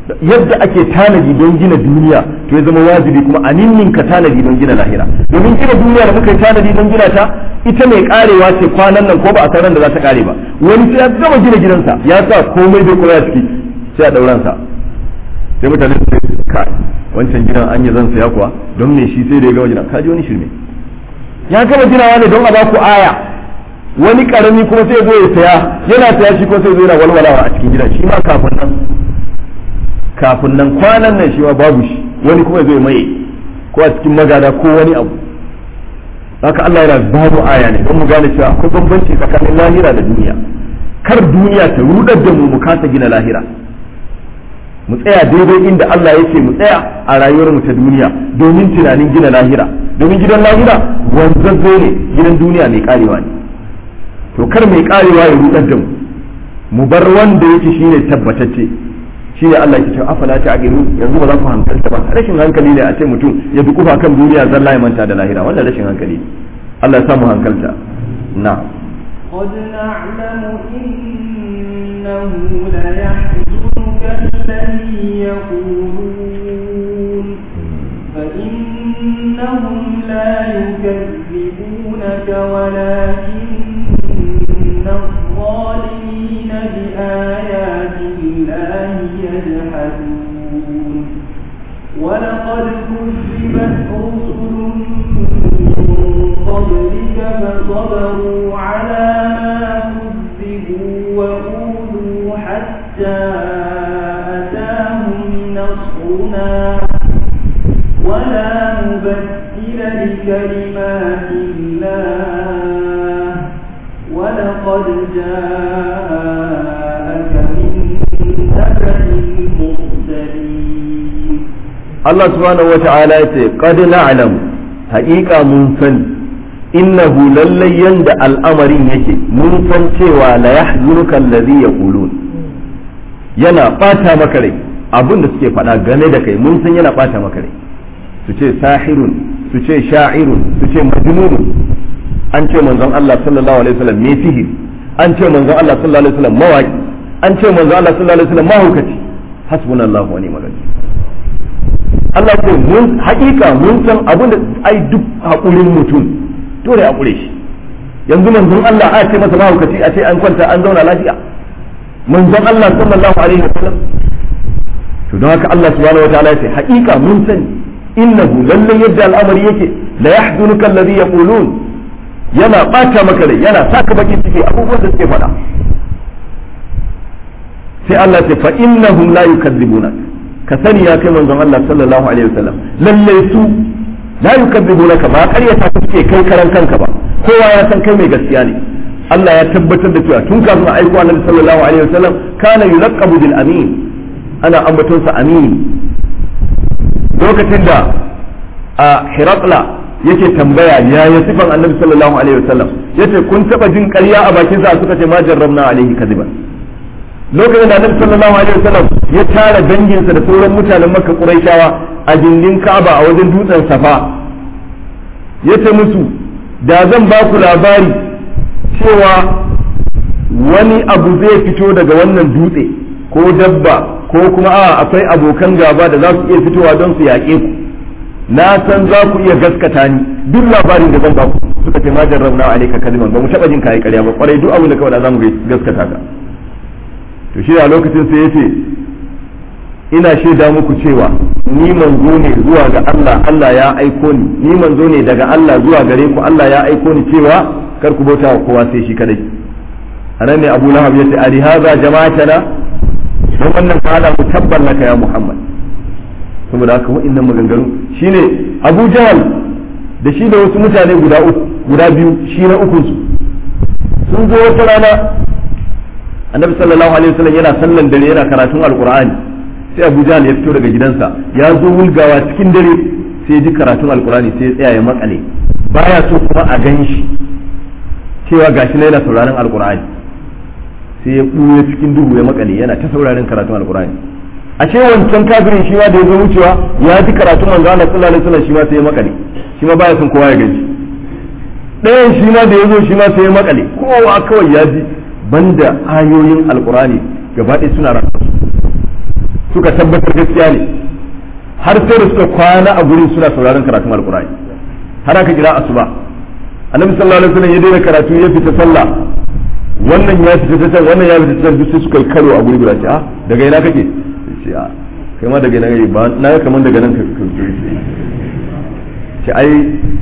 yadda ake tanadi don gina duniya to ya zama wajibi kuma a ninninka tanadi don gina lahira domin gina duniya da muka yi tanadi don gina ta ita mai karewa ce kwanan nan ko ba a san da za ta kare ba wani sai ya gama gina gidansa ya sa komai da kuma ya ciki sai a dauran sa sai mutane su ce kai wancan gidan an yi zan saya kuwa don me shi sai da ya gama gina kaji wani shirme ya gama ginawa ne don a baku aya wani karami kuma sai zo ya saya yana saya shi ko sai zo yana walwalawa a cikin gidan shi ma kafin nan kafin nan kwanan nan shi ma babu shi wani kuma zai maye ko a cikin magada ko wani abu haka Allah yana babu aya ne don mu gane cewa akwai bambanci tsakanin lahira da duniya kar duniya ta rudar da mu mu kasa gina lahira mu tsaya daidai inda Allah yake mu tsaya a rayuwar mu ta duniya domin tunanin gina lahira domin gidan lahira wanzazzo ne gidan duniya mai karewa ne to kar mai karewa ya rudar da mu mu bar wanda yake shine tabbatacce shi ne Allah ke cewa afala ta aqilu yanzu ba za ku hankalta ba rashin hankali ne a ce mutum ya bi kufa kan duniya zalla ya manta da lahira wannan rashin hankali Allah ya samu hankalta na قد نعلم إنه ليحزنك الذي يقولون فإنهم لا يكذبونك ولكن الظالمين بآيات الله يجحدون ولقد كذبت رسل من قبلك فصبروا على ما كذبوا وأوذوا حتى أتاهم نصرنا ولا مبدل لكلمات الله ولقد جاءك من نبأ المرسلين Allah subhanahu wa ta'ala ya ce qad na'lamu haƙiƙa mun sani innahu lallai yanda al'amarin yake mun san cewa la yahzunuka allazi yaqulun yana bata maka rai abin da suke faɗa game da kai mun san yana bata maka rai su ce sahirun su ce sha'irun su ce majnunun an ce manzon Allah sallallahu alaihi wasallam me sihir an ce manzon Allah sallallahu alaihi wasallam mawaki an ce manzon Allah sallallahu alaihi wasallam mahaukaci hasbunallahu wa ni'mal wakeel Allah ce mun hakika mun san abin da ai duk haƙurin mutum dole a ƙure shi yanzu manzon Allah a ce masa mahaukaci a ce an kwanta an zauna lafiya manzon Allah sallallahu alaihi wasallam to don haka Allah subhanahu wataala ya ce hakika mun sani innahu lallai yadda al'amari yake la yahzunuka alladhi yaqulun yana bata maka rai yana saka bakin ciki abubuwan da suke faɗa sai Allah ya ce fa innahum la yukadzibunak ka sani ya kai manzon Allah sallallahu alaihi wasallam lalle su la yukadzibunaka ba ƙaryata ka suke kai karan kanka ba kowa ya san kai mai gaskiya ne Allah ya tabbatar da cewa tun kafin a aiko Annabi sallallahu alaihi wasallam kana yulaqabu bil amin ana ambaton sa amin lokacin da a Hirakla yake tambaya ya ya sifan Annabi sallallahu alaihi wasallam yace kun taba jin ƙarya a bakin sa suka ce ma jarrabna alaihi kadiban lokacin da annabi sallallahu alaihi wasallam ya tara danginsa da sauran mutanen makka quraishawa a gindin ka'aba a wajen dutsen safa ya ce musu da zan ba ku labari cewa wani abu zai fito daga wannan dutse ko dabba ko kuma a akwai abokan gaba da za su iya fitowa don su yaƙe ku na san za ku iya gaskata ni duk labarin da zan ba ku suka ce ma jarrabna alayka kaliman ba mu taba jin kai ƙarya ba kwarai duk abin da kawai za mu gaskata ka to shi a lokacin sai ya ce ina shaida muku cewa ni manzo ne zuwa ga Allah Allah ya aiko ni ni manzo ne daga Allah zuwa gare ku Allah ya aiko ni cewa kar ku bauta wa kowa sai shi kadai anan ne Abu Lahab yace ali hadha jama'atana don wannan ka hada mu tabbar laka ya Muhammad saboda haka wa'annan maganganu shine Abu Jahal da shi da wasu mutane guda uku guda biyu shi na ukun su sun zo wata rana annabi sallallahu alaihi wasallam yana sallan dare yana karatun alqur'ani sai abu jahal ya fito daga gidansa ya zo wulgawa cikin dare sai ji karatun alqur'ani sai ya tsaya ya makale baya so kuma a gan shi cewa gashi na yana sauraron alqur'ani sai ya ɓuya cikin duhu ya makale yana ta sauraron karatun alqur'ani a ce wancan kafirin shi ma da ya zo wucewa ya ji karatun manzo Allah sallallahu alaihi wasallam shi ma sai ya makale shi ma baya son kowa ya gani ɗayan shi ma da ya zo shi ma sai ya makale kowa kawai ya ji banda ayoyin alkurani gaba ɗaya suna rasa suka tabbatar gaskiya ne har sai da suka kwana a gurin suna sauraron karatun alkur'ani har aka kira asuba annabi sallallahu alaihi wasallam ya daina karatu ya fita sallah wannan ya fita ta can wannan ya fita ta can duk sai suka yi karo a guri guda ce a daga ina kake ce a kai ma daga ina kake ba na ga kaman daga nan ka ce ai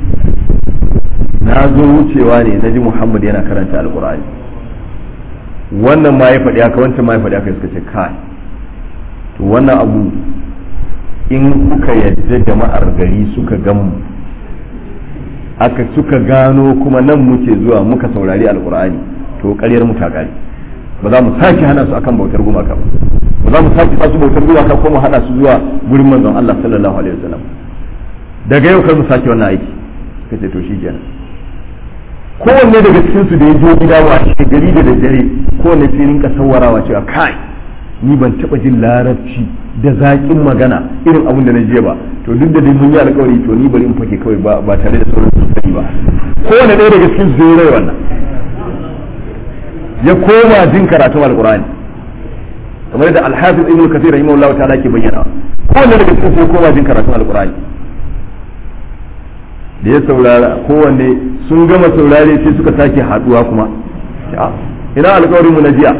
na zo wucewa ne na ji Muhammad yana karanta alkur'ani wannan ma ya faɗi haka wancan ma ya faɗi haka suka ce kai to wannan abu in kuka yadda jama'ar gari suka gamu aka suka gano kuma nan muke zuwa muka saurari alkur'ani to ƙaryar mu ta ƙare ba za mu sake hana su akan bautar gumaka ba ba za mu sake su bautar gumaka ko mu hana su zuwa gurin manzon Allah sallallahu alaihi wasallam daga yau kar mu sake wannan aiki kace to shi kenan kowanne daga cikin su da ya je gida wa shi gari da daddare kowanne sai rinka sawarawa cewa kai ni ban taba jin larabci da zaƙin magana irin abin da na je ba to duk da dai mun yi alƙawari to ni bari in fake kawai ba ba tare da sauran su sani ba kowanne ɗaya daga cikin su zai rai wannan ya koma jin karatun alƙur'ani kamar da alhafiz ibnu kathir rahimahullahu ta'ala ke bayyana kowanne daga cikin su ya koma jin karatun alƙur'ani da ya saurara kowanne sun gama saurare sai suka sake haduwa kuma ina alkawarin mu na jiya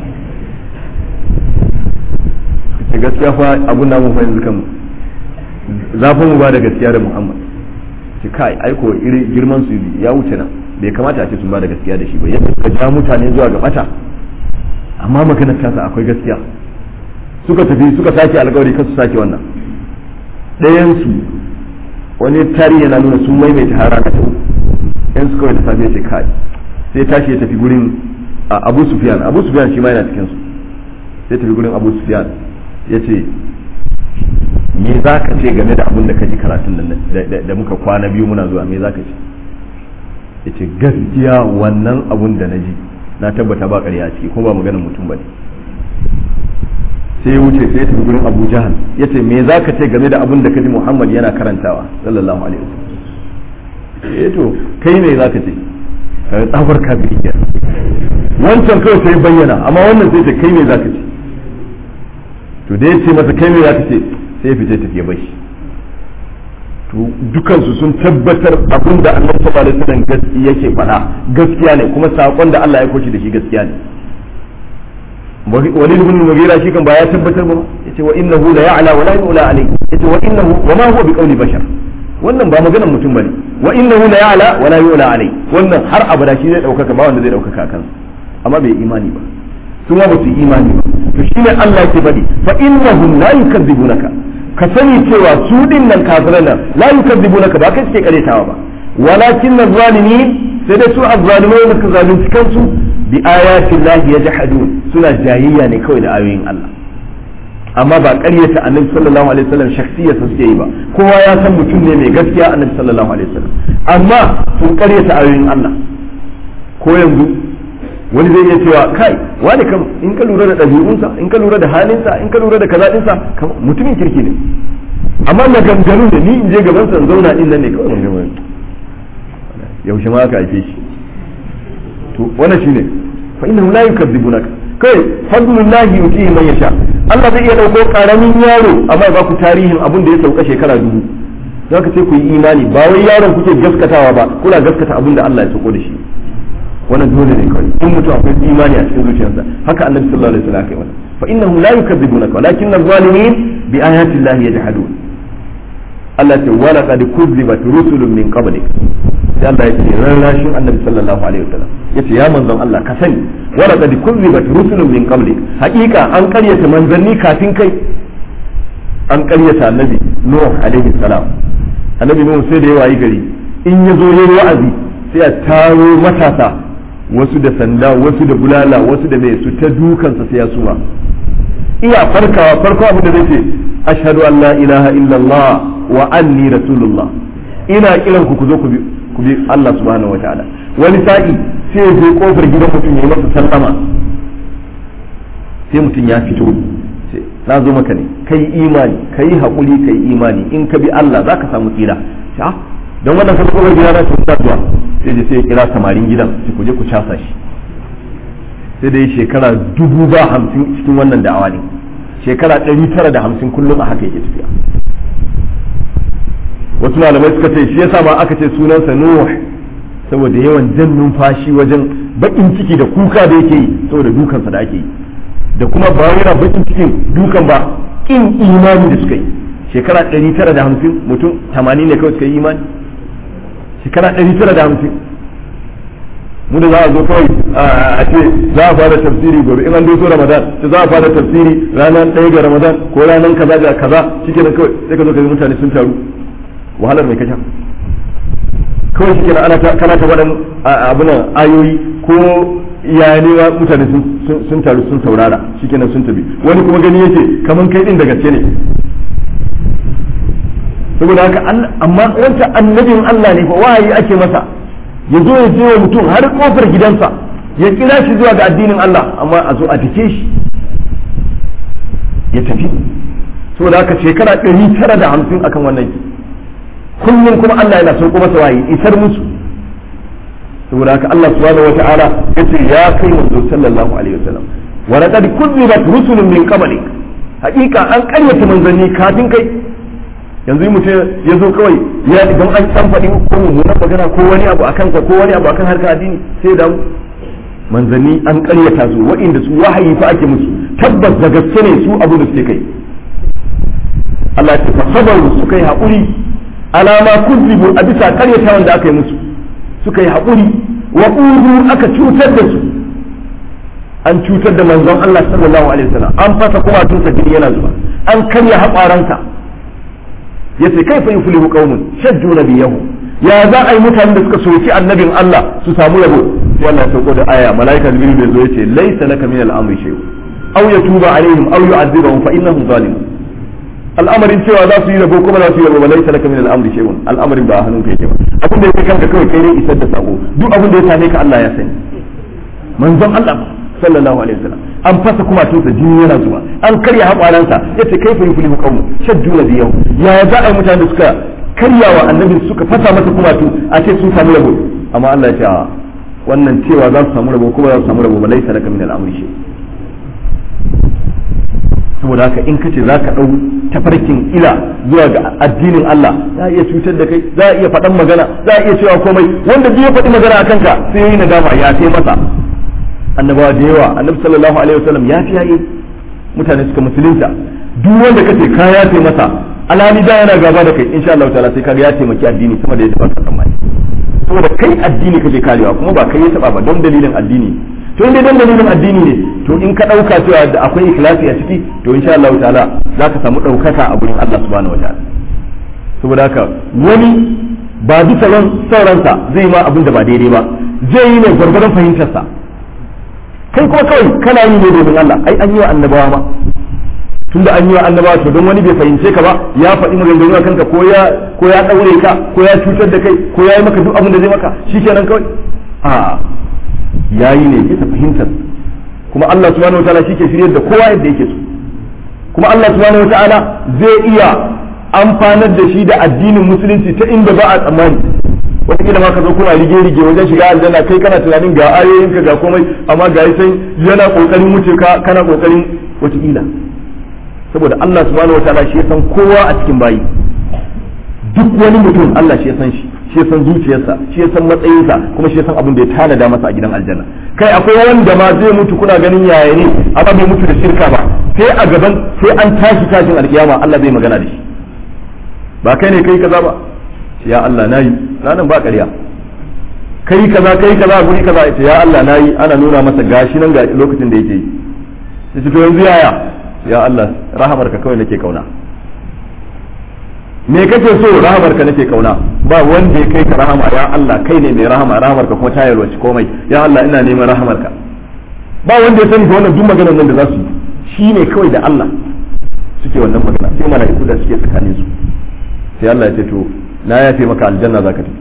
ce gaskiya fa abun namun fa yanzu kan zafin mu ba da gaskiya da Muhammad ce kai aiko iri girman su ya wuce nan bai kamata a ce sun ba da gaskiya da shi ba yadda suka ja mutane zuwa ga bata amma maganar tasa akwai gaskiya suka tafi suka sake alkawari kasu sake wannan ɗayan su wani tarihi yana nuna sun maimaita har rana ta uku yan su kawai da safe ce kai sai tashi ya tafi gurin abu sufyan abu sufyan shi ma yana cikin su sai tafi gurin abu sufyan ya ce me za ka ce game da abin da ka ji karatun nan da muka kwana biyu muna zuwa me za ka ce ya ce gaskiya wannan abun da na ji na tabbata ba ƙarya a ciki kuma ba maganar mutum ba ne sai ya wuce sai ya tafi gurin Abu Jahal ya ce me za ka ce game da abin da kaji Muhammad yana karantawa sallallahu alaihi wasallam eh to kai me za ka ce ka tsafar kafiri ke wancan kawai sai bayyana amma wannan sai ce kai me za ka ce to da ya ce masa kai me za ka ce sai ya fice tafiye bashi to dukansu sun tabbatar abin da Allah sallallahu alaihi wasallam yake faɗa gaskiya ne kuma sakon da Allah ya koshi da shi gaskiya ne walid ibn mughira shi kan ba ya tabbatar ba yace wa innahu la ya'la wa la yu'la alayhi yace wa innahu wa ma huwa biqawli bashar wannan ba maganar mutum bane wa innahu la ya'la wa la yu'la alayhi wannan har abada shi zai daukaka ba wanda zai daukaka kansa amma bai imani ba su ma ba su imani ba to shine Allah yake faɗi fa innahum la yukadzibunaka ka sani cewa su din nan kafiran nan la yukadzibunaka ba kai suke karetawa ba walakin zalimin sai dai su azzalimai da ka zalunci kansu bi ayatin lahi yajhadun suna jayayya ne kawai da ayoyin Allah amma ba ƙaryata annabi sallallahu alaihi wasallam shakhsiyarsa suke yi ba kowa ya san mutum ne mai gaskiya annabi sallallahu alaihi wasallam amma sun ƙaryata ayoyin Allah ko yanzu wani zai iya cewa kai wani kam in ka lura da ɗabi'unsa in ka lura da halinsa in ka lura da kaza ɗinsa mutumin kirki ne amma na ganganu da ni in je gaban sa zauna din nan ne kawai mun gama yaushe ma aka haife shi to wannan shine fa innahu la yukadzibunaka kai fadlullahi yutihi man yasha Allah zai iya dauko karamin yaro amma ba ku tarihin abin da ya sauka shekara dubu za ka ce ku yi imani ba wai yaron kuke gaskatawa ba kuna gaskata abin da Allah ya sauko da shi wannan dole ne kawai in mutum akwai imani a cikin zuciyarsa haka annabi sallallahu alaihi wasallam kai wannan fa innahum la yukadzibunaka walakin adh-dhalimin bi ayati llahi yajhadun Allah ce wala qad kuzzibat rusulun min qablik sai Allah yake rarrashin annabi sallallahu alaihi wasallam yace ya manzon Allah ka sani wala qad kuzzibat rusulun min qablik hakika an karyata manzanni kafin kai an karyata annabi nuh alaihi salam annabi nuh sai da yawa yi gari in ya zo yayi wa'azi sai a taro matasa wasu da sanda wasu da bulala wasu da mai su ta dukansa sai ya suma iya farkawa farko abin da zai ce ashhadu an la ilaha illallah wa anni rasulullah ina kiran ku ku zo ku bi ku bi Allah subhanahu wa ta'ala wani sa'i sai ya kofar gidan mutum ya masa sallama sai mutum ya fito sai na zo maka ne kai imani kai hakuri kai imani in ka bi Allah zaka samu tsira ah don wannan kan kofar gida na ta zuwa sai je sai ya kira samarin gidan sai ku je ku casa shi sai da yi shekara dubu ba hamsin cikin wannan da'awa ne shekara ɗari tara da hamsin kullum a haka yake tafiya wasu malamai suka ce shi yasa ma aka ce sunansa nuh saboda yawan jan numfashi wajen bakin ciki da kuka da yake yi saboda dukansa da ake yi da kuma ba yana bakin cikin dukan ba kin imani da suka yi shekara 950 mutum 80 ne kawai suka yi imani shekara 950 mu da za a zo kawai a ce za a fara tafsiri gobe in an doso ramadan ta za a fara tafsiri ranar ɗaya ga ramadan ko ranar kaza ga kaza shike nan kawai sai ka zo ka ga mutane sun taru wahalar mai kasha kawai shi kenan ana kana ta waɗan abunan ayoyi ko ya ne mutane sun taru sun saurara shi kenan sun tafi wani kuma gani yake kaman kai din da gaske ne saboda haka amma wancan annabin Allah ne fa wahayi ake masa ya zo ya je wa mutum har kofar gidansa ya kira shi zuwa ga addinin Allah amma a zo a dake shi ya tafi saboda haka shekara ɗari tara da hamsin akan wannan kullum kuma Allah yana sauko masa wahayi isar musu saboda haka Allah subhanahu wata'ala yace ya kai manzo sallallahu alaihi wasallam wa laqad kuzibat rusulun min qablik haqiqa an karyata manzanni kafin kai yanzu mutum ya zo kawai ya idan an san faɗi ko mummunan magana ko wani abu akan ka ko wani abu akan harkar addini sai da manzanni an karyata su waɗanda su wahayi fa ake musu tabbas da gaske ne su abu da suke kai Allah ya ce sabaru suka yi haƙuri alama kuzibu a bisa karyatawan da aka yi musu suka yi haƙuri wa ƙudu aka cutar da su an cutar da manzon Allah sallallahu alaihi wasallam an fasa kuma tunsa jini yana zuba an karya haƙwaransa ya ce kai fa in fulihu qaumun shajju nabiyahu ya za a yi mutanen da suka soki annabin Allah su samu yabo sai Allah ya sauko da aya malaika jibril bai zo ya ce laysa laka min al-amri shay'un aw yatuba alaihim aw yu'adhibahum fa innahum zalimun al'amarin cewa za su yi rabo kuma za su yi rabo ba laisa laka min al'amri shay'un al'amarin ba hannun ka yake ba abin da yake kanka kawai kai ne isar da sako duk abin da ya same ka Allah ya sani manzon Allah sallallahu alaihi wasallam an fasa kuma tunsa jini yana zuwa an karya haƙwaransa yace kai fa yuflihu qawmu shaddu nabiyyu ya za a yi mutane da suka karyawa annabi suka fasa masa kuma tu a ce sun samu rabo amma Allah ya ce wannan cewa za su samu rabo kuma za su samu rabo ba laisa laka min al'amri shay'un saboda haka in kace za ka ɗau tafarkin ila zuwa ga addinin Allah za a iya cutar da kai za a iya faɗan magana za a iya cewa komai wanda ya faɗi magana a kanka sai ya yi nadama ya sai masa annabawa da yawa annabi sallallahu alaihi wasallam ya fi yayi mutane suka musulunta duk wanda kace ka ya sai masa alhali da yana gaba da kai insha Allah ta'ala sai kaga ya taimaki addini sama da yadda ba ka tsammani saboda kai addini kake karewa kuma ba kai ya taba ba don dalilin addini to inda dan dalilin addini ne to in ka dauka cewa da akwai ikhlasi a ciki to insha Allah ta'ala za ka samu daukaka a gurin Allah subhanahu wataala saboda haka wani ba bisa ran sauransa zai ma abin da ba daidai ba zai yi ne gwargwadon fahimtarsa kai kuma kawai kana yi ne domin Allah ai an yi wa annabawa ma tunda an yi wa annabawa to don wani bai fahimce ka ba ya faɗi maganganu a kanka ko ya ko ya daure ka ko ya cutar da kai ko ya yi maka duk abin da zai maka shikenan kawai a yayi ne bisa fahimtar kuma Allah subhanahu wataala shi ke shiryar da kowa yadda yake so kuma Allah subhanahu wataala zai iya amfanar da shi da addinin musulunci ta inda ba a tsammani wataƙila ma ka zo kuna rige rige wajen shiga aljanna kai kana tunanin ga ayoyinka ga komai amma ga sai yana kokarin wuce ka kana kokarin wataƙila saboda Allah subhanahu wataala shi ya san kowa a cikin bayi duk wani mutum Allah shi ya san shi shi ya san zuciyarsa shi ya san matsayinsa kuma shi ya san abin da ya tanada masa a gidan aljanna kai akwai wanda ma zai mutu kuna ganin yaya ne amma bai mutu da shirka ba sai a gaban sai an tashi tashin alkiyama Allah zai magana da shi ba kai ne kai kaza ba ya Allah nayi ranan ba ƙarya kai kaza kai kaza guri kaza ita ya Allah nayi ana nuna masa gashi nan ga lokacin da yake yi sai to yanzu yaya ya Allah rahamarka kawai nake kauna me kake so rahamar ka nake kauna ba wanda ya kai ka rahama ya Allah kai ne mai rahama rahamar ka kuma ta yalwaci komai ya Allah ina neman rahamar ka ba wanda ya sani wannan duk maganar nan da za su yi shi ne kawai da Allah suke wannan magana sai mala'iku da suke tsakanin su sai Allah ya ce to na yafe maka aljanna zaka tafi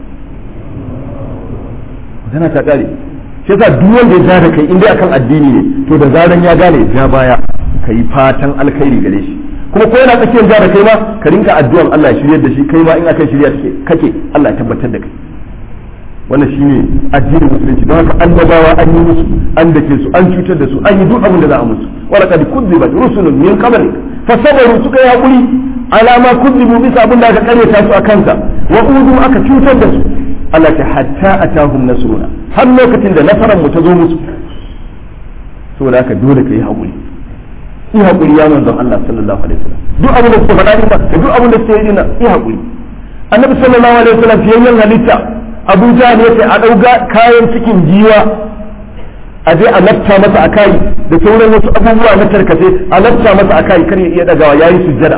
magana ta kare shi yasa duk wanda ya ja da kai in dai akan addini ne to da zaran ya gane ja baya kai fatan alkhairi gare shi kuma ko yana tsakiyar ja da kai ma ka rinka addu'an Allah ya shiryar da shi kai ma in akan shirya take kake Allah ya tabbatar da kai wannan shine addinin musulunci don haka annabawa an yi musu an dake su an cutar da su an yi duk abin da za a musu wala kad kudzibat rusulun min qablik fasabaru suka yi hakuri alama kudzibu bisa abin da aka karyata su a kansa wa udu aka cutar da su Allah ta hatta atahum nasruna har lokacin da nasarar mu ta zo musu saboda haka dole ka yi hakuri yi hakuri ya manzon Allah sallallahu alaihi wasallam duk abin da suka faɗa din da duk abin da suke yi din yi hakuri annabi sallallahu alaihi wasallam fiyayyen halitta Abu Jahl yace a dauga kayan cikin jiwa a je a lafta masa a kai da sauran wasu abubuwa na tarkace a lafta masa a kai kar ya iya dagawa yayi sujjada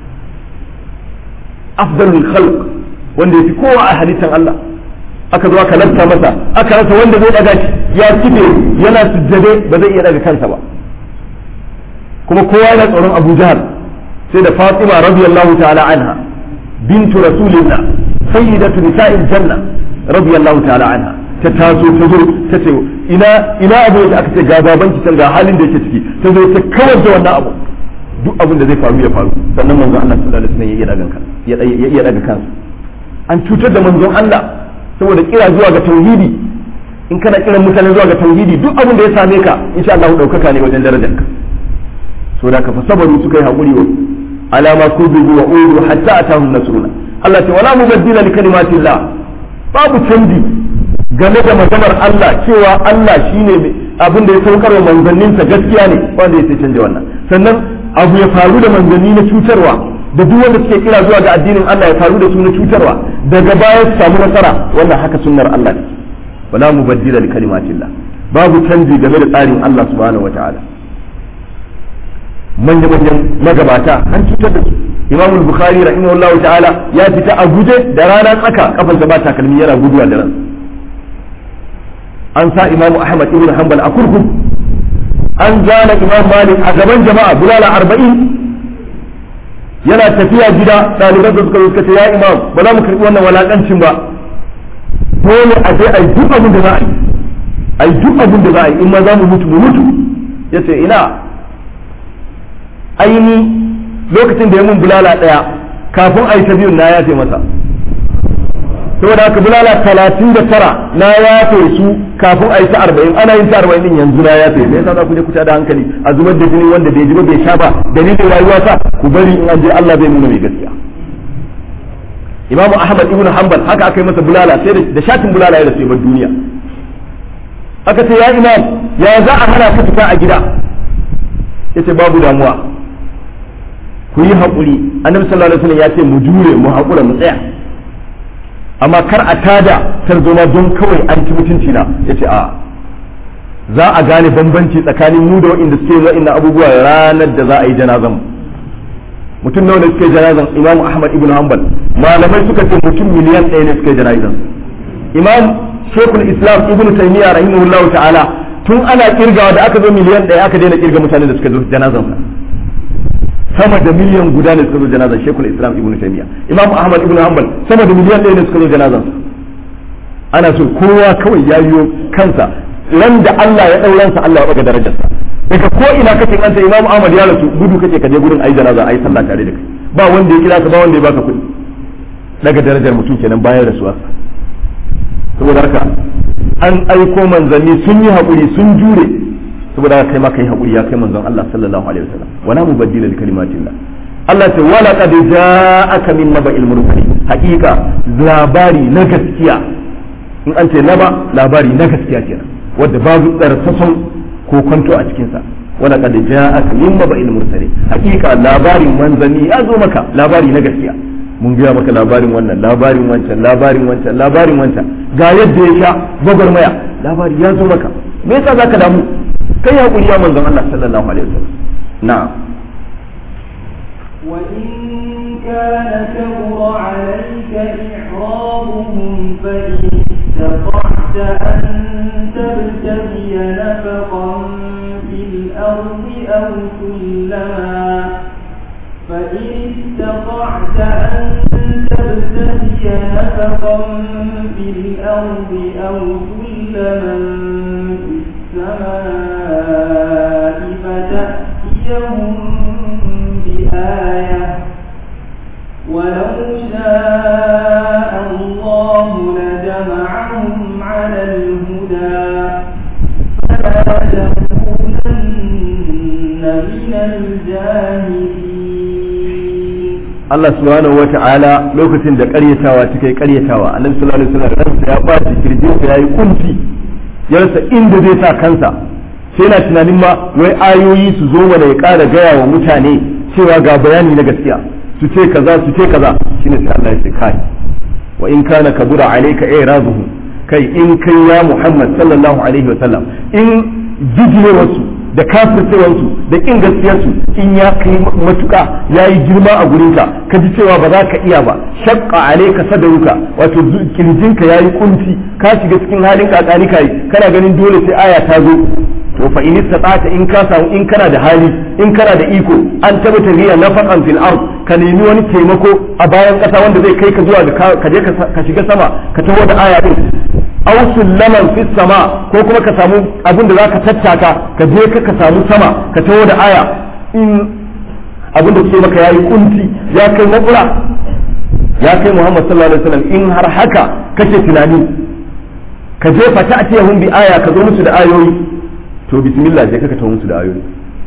afdalul khalq wanda yafi kowa a halittar Allah aka zo aka lafta masa aka rasa wanda zai daga shi ya kife yana sujjade ba zai iya daga kansa ba kuma kowa yana tsoron Abu Jahl sai da Fatima radiyallahu ta'ala anha bintu rasulillah sayyidatu nisa'il janna radiyallahu ta'ala anha ta taso ta zo ta ce ina ina abu da aka ce ga babanki can ga halin da yake ciki ta zo ta kawar da wannan abu duk abin da zai faru ya faru sannan manzon Allah sallallahu alaihi wasallam ya iya daga kansa ya iya daga kansa an cutar da manzon Allah saboda kira zuwa ga tauhidi in kana kiran mutane zuwa ga tauhidi duk abin da ya same ka insha Allah daukaka ne wajen darajarka so da ka fasabaru suka yi hakuri wa alama kuzubu wa uru hatta atahum nasruna Allah ta wala mubaddila li kalimatillah babu canji game da maganar Allah cewa Allah shine abin da ya saukar wa manzanninsa gaskiya ne wanda ya canja wannan sannan abu ya faru da manzanni na cutarwa da duk wanda suke kira zuwa ga addinin Allah ya faru da su na cutarwa daga baya su samu nasara wannan haka sunnar Allah ne wala mubaddila li kalimatillah babu canji game da tsarin Allah subhanahu wataala manya manyan magabata an cutar da su Imam Bukhari rahimahullahu ta'ala ya fita a guje da rana tsaka kafansa ba takalmi yana guduwa da ran an sa Imam Ahmad ibn Hanbal a kurkuku an zana Imam Malik a gaban jama'a bulala arba'in yana tafiya gida ɗaliban da suka suka ce ya imam ba za mu karɓi wannan walakancin ba dole a je a yi duk abin da za a yi a yi duk abin da za a yi in ma za mu mutu mu mutu ya ce ina aini lokacin da ya mun bulala ɗaya kafin a yi ta biyun na yafe masa saboda haka bulala talatin da tara na yafe su kafin a yi ta arba'in ana yin ta arba'in din yanzu na yafe me yasa za ku je ku da hankali a zubar da jini wanda bai ji ba bai sha ba dalilin rayuwa sa ku bari in an je Allah zai nuna mai gaskiya Imam Ahmad ibn Hanbal haka aka yi masa bulala sai da shatin bulala ya rasu bar duniya aka ce ya imam ya za a hana ka fita a gida yace babu damuwa ku yi haƙuri annabi sallallahu alaihi wasallam ya ce mu jure mu haƙura mu tsaya amma kar a tada tarzoma don kawai an ci mutunci na yace a za a gane bambanci tsakanin mu da waɗanda suke wa'annan abubuwa ranar da za a yi janazan mutum nawa ne suke janazan imam ahmad ibn hanbal malamai suka ce mutum miliyan ɗaya ne suke janazan imam shekul islam ibn taymiya rahimahullahu ta'ala tun ana kirgawa da aka zo miliyan ɗaya aka daina kirga mutane da suka zo janazan sama da miliyan guda ne suka zo janazan shekul islam ibn taymiya imam ahmad ibn hanbal sama da miliyan ɗaya ne suka zo janazan ana so kowa kawai ya yiwo kansa ran da Allah ya ɗauransa Allah ya ɗaga darajarsa daga ko ina kake an ta imam ahmad ya rasu gudu kake ka je gurin ayi janaza ayi sallah tare da kai ba wanda ya kira ka ba wanda ya baka kuɗi daga darajar mutum kenan bayan rasuwarsa saboda haka an aiko manzanni sun yi haƙuri sun jure saboda haka kai ma kai haƙuri ya kai manzon Allah sallallahu alaihi wasallam wala mubaddila li kalimatillah Allah ce wala qad ja'aka min naba'il mursalin haqiqa labari na gaskiya in an ce naba labari na gaskiya kenan wanda babu tsarsason ko kwanto a cikin sa wala qad ja'aka min naba'il mursalin haqiqa labarin manzanni ya zo maka labari na gaskiya mun gaya maka labarin wannan labarin wancan labarin wancan labarin wancan ga yadda ya sha gwagwarmaya labari ya zo maka me yasa zaka damu kai hakuri ya manzon Allah sallallahu alaihi wasallam na'am وإن كان كبر عليك إعراضهم فإن استطعت أن تبتغي نفقا في الأرض أو سلما فإن استطعت أن تبتغي نفقا في الأرض أو سلما في السماء فتأتيهم بآية ولو شاء الله لجمعهم Allah subhanahu wa ta'ala lokacin da ƙaryatawa ta kai ƙaryatawa annabi sallallahu alaihi wasallam ransa ya ɓaci kirjinsa yayi kunci ya rasa inda zai sa kansa sai na tunanin ma wai ayoyi su zo mana ya ƙara gaya wa mutane cewa ga bayani na gaskiya su ce kaza su ce kaza shine sai Allah ya ce kai wa in kana kabura alayka i'raduhu kai in kai ya Muhammad sallallahu alaihi wasallam in jijiyewarsu da kafircewarsu da kin gaskiyarsu in ya kai matuka ya yi girma a gurinka ka ji cewa ba za ka iya ba shakka alaika sadaruka wato kirjinka ya yi kunci ka shiga cikin halin kakani kai kana ganin dole sai aya ta zo to fa in istata in ka samu in kana da hali in kana da iko an tabbata riya nafaqan fil ard ka nemi wani taimako a bayan kasa wanda zai kai ka zuwa ga ka je ka shiga sama ka taho da aya din aw sullaman fi sama ko kuma ka samu abin da zaka tattaka ka je ka ka samu sama ka taho da aya in abin da kuke maka yayi kunci ya kai makura ya kai Muhammad sallallahu alaihi wasallam in har haka kake tunani ka je fa ta'tiyahum bi aya ka zo musu da ayoyi to bismillah je ka ka taho musu da ayoyi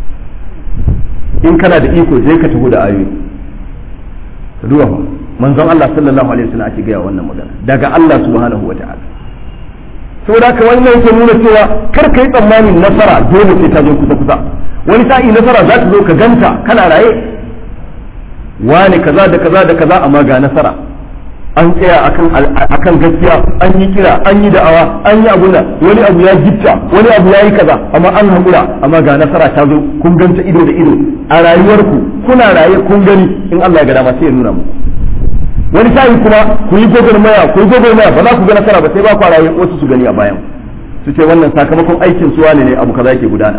in kana da iko je ka taho da ayoyi duba manzon Allah sallallahu alaihi wasallam ake gaya wannan magana daga Allah subhanahu wa ta'ala saboda haka wannan yake nuna cewa kar ka yi tsammanin nasara dole sai ta zo kusa kusa wani sa'i nasara za ta zo ka ganta kana raye wane kaza da kaza da kaza amma ga nasara an tsaya akan akan gaskiya an yi kira an yi da'awa an yi abuna wani abu ya gitta wani abu ya yi kaza amma an haƙura amma ga nasara ta zo kun ganta ido da ido a rayuwarku kuna raye kun gani in Allah ya ga dama sai ya nuna muku wani sa'i kuma ku yi gwagwarmaya ku yi gwagwarmaya ba za ku ga nasara ba sai ba ku raye wasu su gani a bayan su ce wannan sakamakon aikin su wane ne abu kaza yake gudana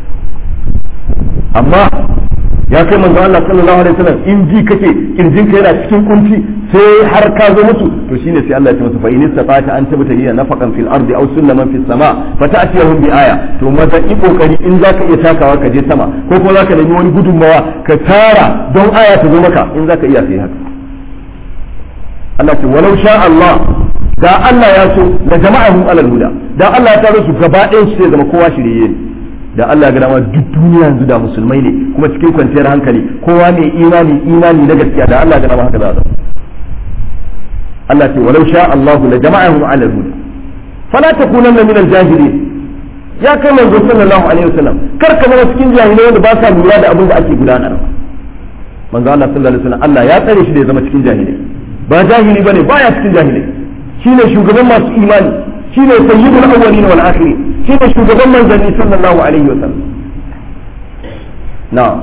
amma ya kai manzo Allah sallallahu alaihi wasallam in ji kake kirjin ka yana cikin kunci sai har ka zo mutu to shine sai Allah ya ce masa fa in istata an tabata hiya nafaqan fil ardi aw sullaman fis sama fa ta'tiyahum bi aya to maza yi kokari in zaka iya takawa ka je sama ko kuma zaka nemi wani gudunmawa ka tara don aya ta zo maka in zaka iya sai haka Allah ce walau sha Allah da Allah ya so da jama'ahum alal huda da Allah ya taro su gaba ɗayan su sai zama kowa shirye ne da Allah ya ga dama duk duniya yanzu da musulmai ne kuma cikin kwanciyar hankali kowa mai imani imani na gaskiya da Allah ya ga dama haka za a Allah ce walau sha Allah la jama'ahum alal huda fala takunanna min al-jahilin ya kai manzo sallallahu alaihi wasallam kar ka zama cikin jahilai wanda ba sa lura da abin da ake gudanarwa manzo Allah sallallahu alaihi wasallam Allah ya tsare shi da ya zama cikin jahilai ba jahili bane baya cikin jahilai shine shugaban masu imani shine sayyidul awwalin wal akhirin shine shugaban manzanni sallallahu alaihi wa sallam na'am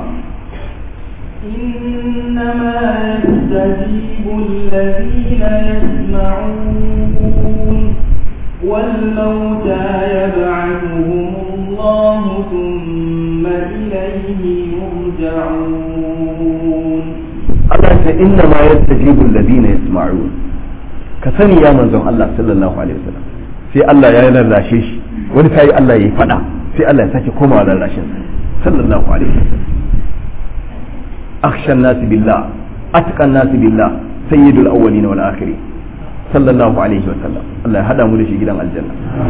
إنما يستجيب الذين يسمعون والموتى يبعثهم الله ثم إليه يرجعون Allah ce inna ma yastajibu alladhina yasma'un ka sani ya manzon Allah sallallahu alaihi wasallam sai Allah ya lallashe shi wani sai Allah ya fada sai Allah ya sake komawa lallashin sa sallallahu alaihi wasallam akhsha an-nas billah atqa an-nas billah sayyidul awwalin wal akhirin sallallahu alaihi wasallam Allah ya hada mu da shi gidan aljanna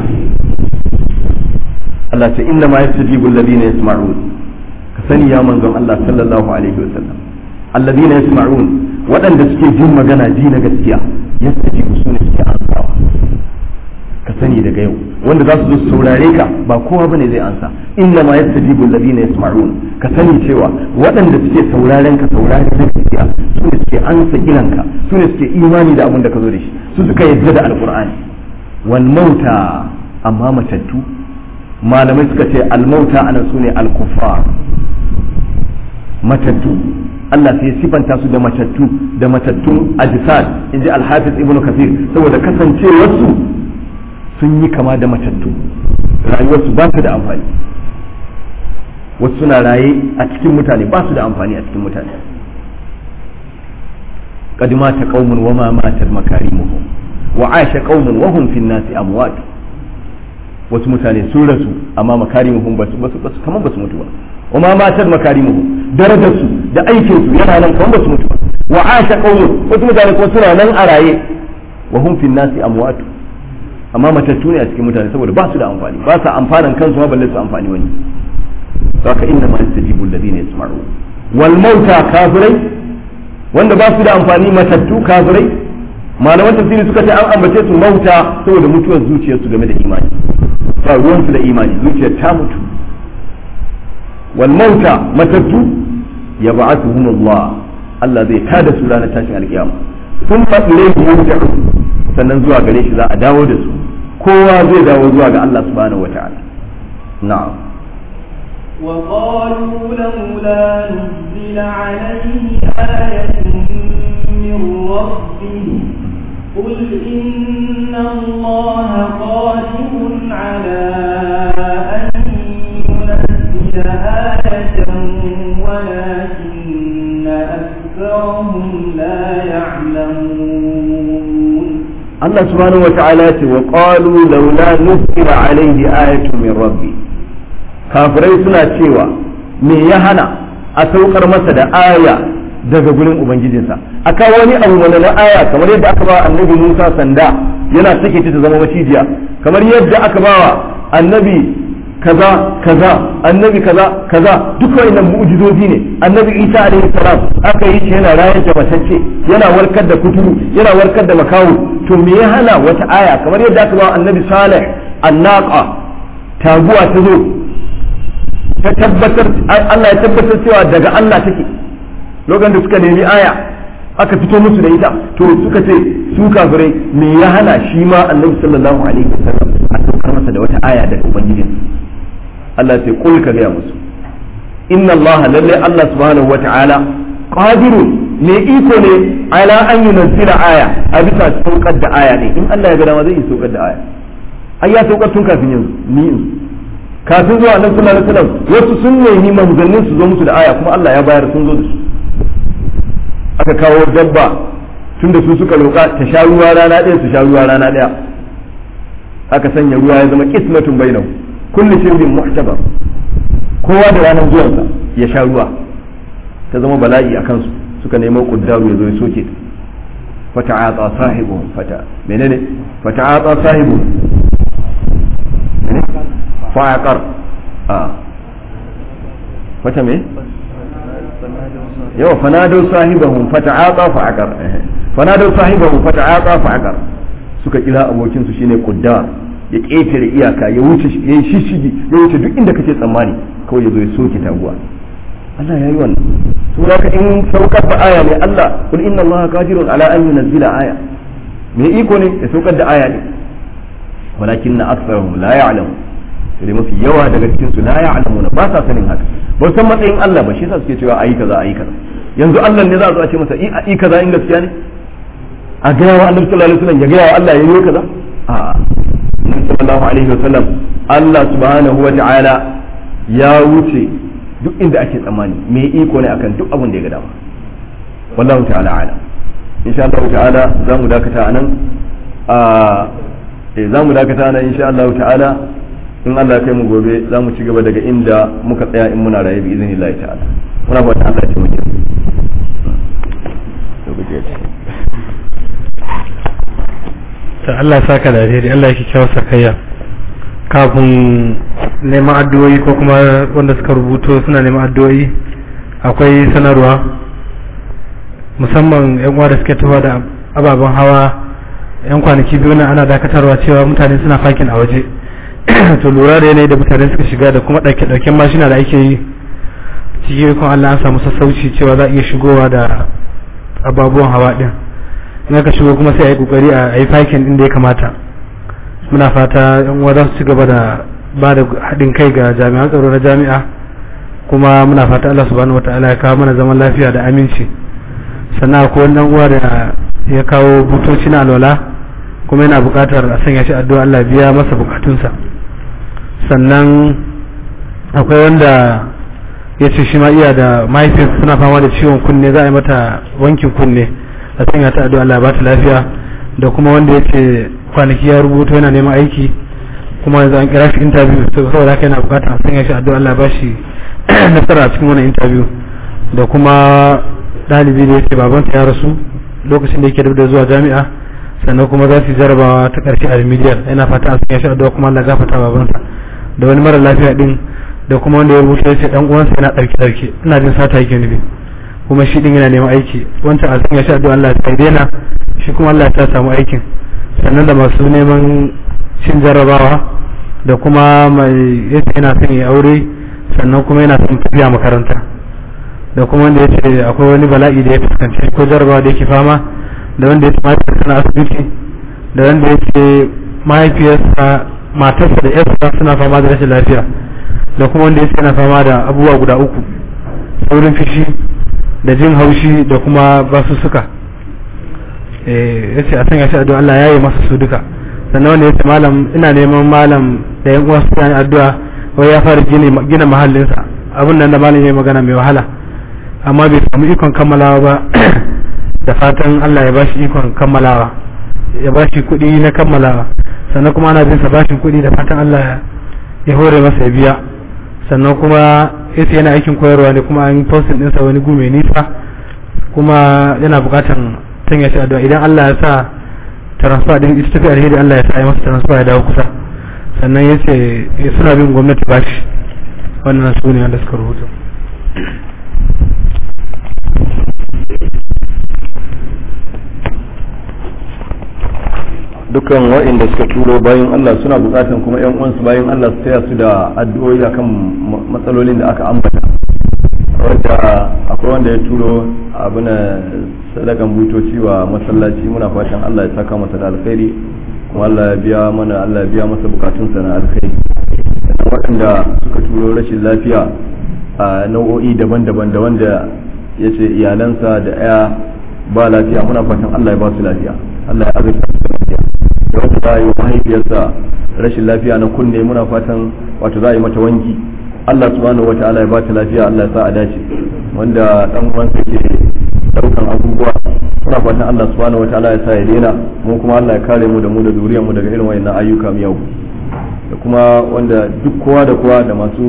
Allah ce inna ma yastajibu alladhina yasma'un ka sani ya manzon Allah sallallahu alaihi wasallam alladhina yasma'un waɗanda suke jin magana ji na gaskiya yastajibu su ne suke ansawa ka sani daga yau wanda za su zo su saurare ka ba kowa bane zai ansa inna ma yastajibu alladhina yasma'un ka sani cewa waɗanda suke sauraren ka saurare na gaskiya su ne suke ansa kiranka su ne suke imani da abin da ka zo da shi su suka yadda da alqur'ani wal mauta amma matattu malamai suka ce al mauta anan su ne al kuffar matattu Allah sai sifanta su da matattu da matattun ajisad in ji alhafiz ibnu kasir saboda kasancewarsu sun yi kama da matattu rayuwarsu ba su da amfani wasu suna raye a cikin mutane ba su da amfani a cikin mutane قد مات قوم وما ماتت مكارمهم وعاش قوم وهم في الناس أموات wasu mutane sun rasu amma makarimuhum ba su basu kamar ba su mutu ba wa ma matar makarimuhum darajarsu da aikinsu yana nan kamar ba su mutu ba wa asha qawmun wasu mutane kuma suna nan a raye wa hum fi nasi amwatu amma matattu ne a cikin mutane saboda ba su da amfani ba sa amfanan kansu ma balle su amfani wani saka inna ma yastajibu alladhina yasma'un wal mauta kafirai wanda ba su da amfani matattu kafirai malaman tafsiri suka ce an ambace su mauta saboda mutuwar zuciyarsu game da imani ba ruwansu da imani zuciyar ta mutu wal mauta matattu ya ba'athuhum Allah Allah zai tada su ranar tashin alkiyama sun faɗi yurja'u sannan zuwa gare shi za a dawo da su kowa zai dawo zuwa ga Allah subhanahu wata'ala na'am وقالوا لولا نزل عليه آية من ربه قل إن الله قادر على أن ينزل آية ولكن أكثرهم لا يعلمون Allah subhanahu wata'ala ce wa qalu laula nuzila alaihi ayatun min rabbi kafirai suna cewa me ya hana a saukar masa da aya daga gurin ubangijinsa aka wani abu wani na aya kamar yadda aka ba annabi Musa sanda yana sake ta zama macijiya kamar yadda aka ba wa annabi kaza kaza annabi kaza kaza duk wannan mu'jizozi ne annabi Isa alaihi salam aka yi shi yana rayar da matacce yana warkar da kuturu yana warkar da makawu to me ya hana wata aya kamar yadda aka ba wa annabi Salih annaqa taguwa ta zo ta tabbatar Allah ya tabbatar cewa daga Allah take lokacin da suka nemi aya aka fito musu da ita to suka ce su kafirai me ya hana shi ma annabi sallallahu alaihi wasallam a saukar masa da wata aya daga ubangijin Allah sai kul ka gaya musu inna Allah lalle Allah subhanahu wata'ala qadirun me iko ne ala an yunzila aya a bisa saukar da aya ne in Allah ya ga dama zai yi saukar da aya ai ya saukar tun kafin yanzu ni yanzu kafin zuwa nan sallallahu alaihi wasallam wasu sun nemi manzannin su zo musu da aya kuma Allah ya bayar sun zo da su aka kawo dabba tunda su suka roƙa ta sha ruwa rana ɗaya su sha ruwa rana ɗaya aka sanya ruwa ya zama kismatun bainahu kullu shirbin muhtabar kowa da ranar zuwansa ya sha ruwa ta zama bala'i a kansu suka nemo kuddaru ya zo ya soke fata'ata sahibu fata menene fata'ata sahibu fa'aqar a fata me yau fanadau sahibahum fata'ata fa'aqar fanadau sahibahum fata'ata fa'aqar suka kira abokin su shine kuddar ya ƙetare iyaka ya wuce ya yi shishigi ya wuce duk inda kake tsammani kawai ya zo ya soke taguwa Allah ya yi wannan sura ka in saukar da aya ne Allah kul inna Allah qadirun ala an yunzila aya me iko ne ya saukar da aya ne walakin na aktharuhum la ya'lamu sai mafi yawa daga cikin su la ya'lamuna ba sa sanin haka ba san matsayin Allah ba shi yasa suke cewa ayi kaza ayi kaza yanzu Allah ne za a zo a ce masa i kaza in gaskiya ne a gaya wa Annabi sallallahu alaihi wasallam ya gaya wa Allah ya yi kaza a'a Annabi sallallahu alaihi wasallam Allah subhanahu wa ta'ala ya wuce duk inda ake tsammani me iko ne akan duk abin da ya ga dama wallahu ta'ala ala insha Allah ta'ala za mu dakata anan a eh za mu dakata anan insha Allah ta'ala in Allah kai mu gobe za mu ci gaba daga inda muka tsaya in muna raye bi iznillahi ta'ala muna fata Allah ya taimake mu ta Allah ya saka da alheri Allah ya kyau sakayya kafin neman addu'o'i ko kuma wanda suka rubuto suna neman addu'o'i akwai sanarwa musamman yan uwa da suke tafa da ababen hawa yan kwanaki biyu na ana dakatarwa cewa mutane suna fakin a waje to lura da yanayi da mutane suka shiga da kuma ɗauke ɗauken mashina da ake yi cikin ikon Allah an samu sassauci cewa za a iya shigowa da ababuwan hawa ɗin in aka shigo kuma sai a yi kokari a yi fakin inda ya kamata muna fata yan uwa za su ci gaba da ba da haɗin kai ga jami'an tsaro na jami'a kuma muna fata Allah subhanahu wataala ya kawo mana zaman lafiya da aminci sannan akwai wani uwa da ya kawo butoci na alwala kuma yana buƙatar a sanya shi addu'a Allah biya masa bukatunsa sannan akwai wanda ya ce shi ma iya da mahaifiyarsa suna fama da ciwon kunne za a yi mata wankin kunne a sanya ta addu'a Allah ba ta lafiya da kuma wanda ya ce kwanaki ya rubuta yana neman aiki kuma yanzu an kira shi interview saboda haka yana bukatar a sanya shi addu'a Allah ba shi nasara a cikin wannan interview da kuma ɗalibi da yake babansa ya rasu lokacin da yake da zuwa jami'a sannan kuma za su jarabawa ta ƙarshe a remedial yana fata a sanya shi addu'a kuma Allah gafarta babansa da wani mara lafiya din da kuma wanda ya rubuta ya ce dan uwansa yana ɗarke ɗarke ina jin sata yake nufi kuma shi din yana neman aiki wancan a sanya shi addu'a Allah ya daina shi kuma Allah ya samu aikin sannan da masu neman cin jarrabawa da kuma mai yace yana son ya aure sannan kuma yana son tafiya makaranta da kuma wanda ya ce akwai wani bala'i da ya fuskanci ko jarrabawa da yake fama da wanda ya ce mahaifiyarsa na asibiti da wanda ya ce mahaifiyarsa matarsa da yarsa suna fama da rashin lafiya da kuma wanda ya ce yana fama da abubuwa guda uku saurin fishi da jin haushi da kuma basussuka ya ce a sanya shi addu'a Allah ya yi masa su duka sannan wanda ya ce malam ina neman malam da yan uwa su yi addu'a wai ya fara gina mahallinsa abin nan da malam ya yi magana mai wahala amma bai samu ikon kammalawa ba da fatan Allah ya bashi ikon kammalawa ya bashi kuɗi na kammalawa sannan kuma ana bin sa bashin kuɗi da fatan Allah ya hore masa ya biya sannan kuma yace yana aikin koyarwa ne kuma an postin ɗinsa wani gu mai nisa kuma yana buƙatan sanya shi addu'a idan Allah ya sa transfer din ita tafi alheri Allah ya sa ya masa transfer ya dawo kusa sannan yace suna bin gwamnati bashi wannan su ne wanda suka rubuta dukkan waɗanda suka turo bayan Allah suna bukatan kuma yan uwansu bayan Allah su taya su da addu'o'i akan matsalolin da aka ambata wanda akwai wanda ya turo abuna sadakan butoci wa masallaci muna fatan Allah ya saka masa da alkhairi kuma Allah ya biya mana Allah ya biya masa bukatunsa na alkhairi sannan waɗanda suka turo rashin lafiya a nau'o'i daban-daban da wanda ya ce iyalansa da ya ba lafiya muna fatan Allah ya ba su lafiya Allah ya azurta su lafiya da wata za a yi mahaifiyarsa rashin lafiya na kunne muna fatan wato za a yi mata wanki Allah subhanahu wataala ya bata lafiya Allah ya sa a dace wanda dan uwansa ke daukan abubuwa muna fatan Allah subhanahu wataala ya sa ya daina mu kuma Allah ya kare mu da mu da zuriyar mu daga irin wayannan ayyuka miyau da kuma wanda duk kowa da kowa da masu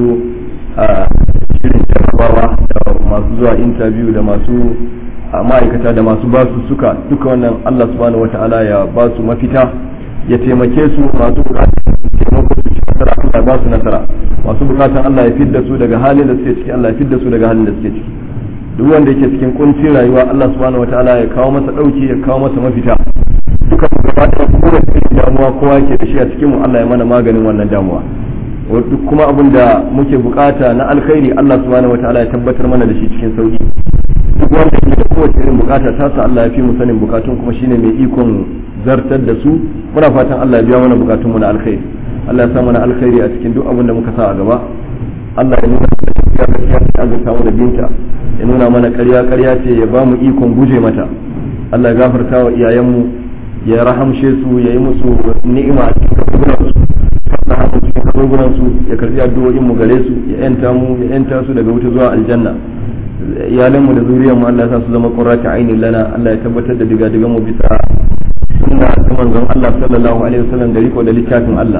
shirin jarrabawa da masu zuwa interview da masu ma'aikata da masu basu suka duka wannan Allah subhanahu wataala ya ba su mafita ya taimake su masu bukatar taimako su ci nasara Allah ya ba su nasara masu bukatan Allah ya fidda su daga halin da suke ciki Allah ya fidda su daga halin da suke ciki duk wanda yake cikin kuncin rayuwa Allah subhanahu wataala ya kawo masa dauki ya kawo masa mafita duka mu gaba da kowace irin damuwa kowa yake da shi a cikin mu Allah ya mana maganin wannan damuwa duk kuma abin da muke bukata na alkhairi Allah subhanahu wataala ya tabbatar mana da shi cikin sauki duk wanda yake da kowace irin bukata ta sa Allah ya fi mu sanin bukatun kuma shine mai ikon zartar da su muna fatan Allah ya biya mana bukatun mu na alkhairi Allah ya sa mana alkhairi a cikin duk abin da muka sa a gaba Allah ya nuna mana gaskiya gaskiya ce azurta mu da binta ya nuna mana ƙarya ƙarya ce ya ba mu ikon guje mata Allah ya gafarta wa iyayenmu ya rahamshe su ya yi musu ni'ima a cikin kaburburan su fasa mu cikin kaburburan su ya karbi addu'o'in mu gare su ya yanta mu ya yanta su daga wuta zuwa aljanna iyalanmu da zuriyarmu Allah ya sa su zama qurratu ainin lana Allah ya tabbatar da diga digan mu bisa sunna ta manzon Allah sallallahu alaihi wasallam da riko da littafin Allah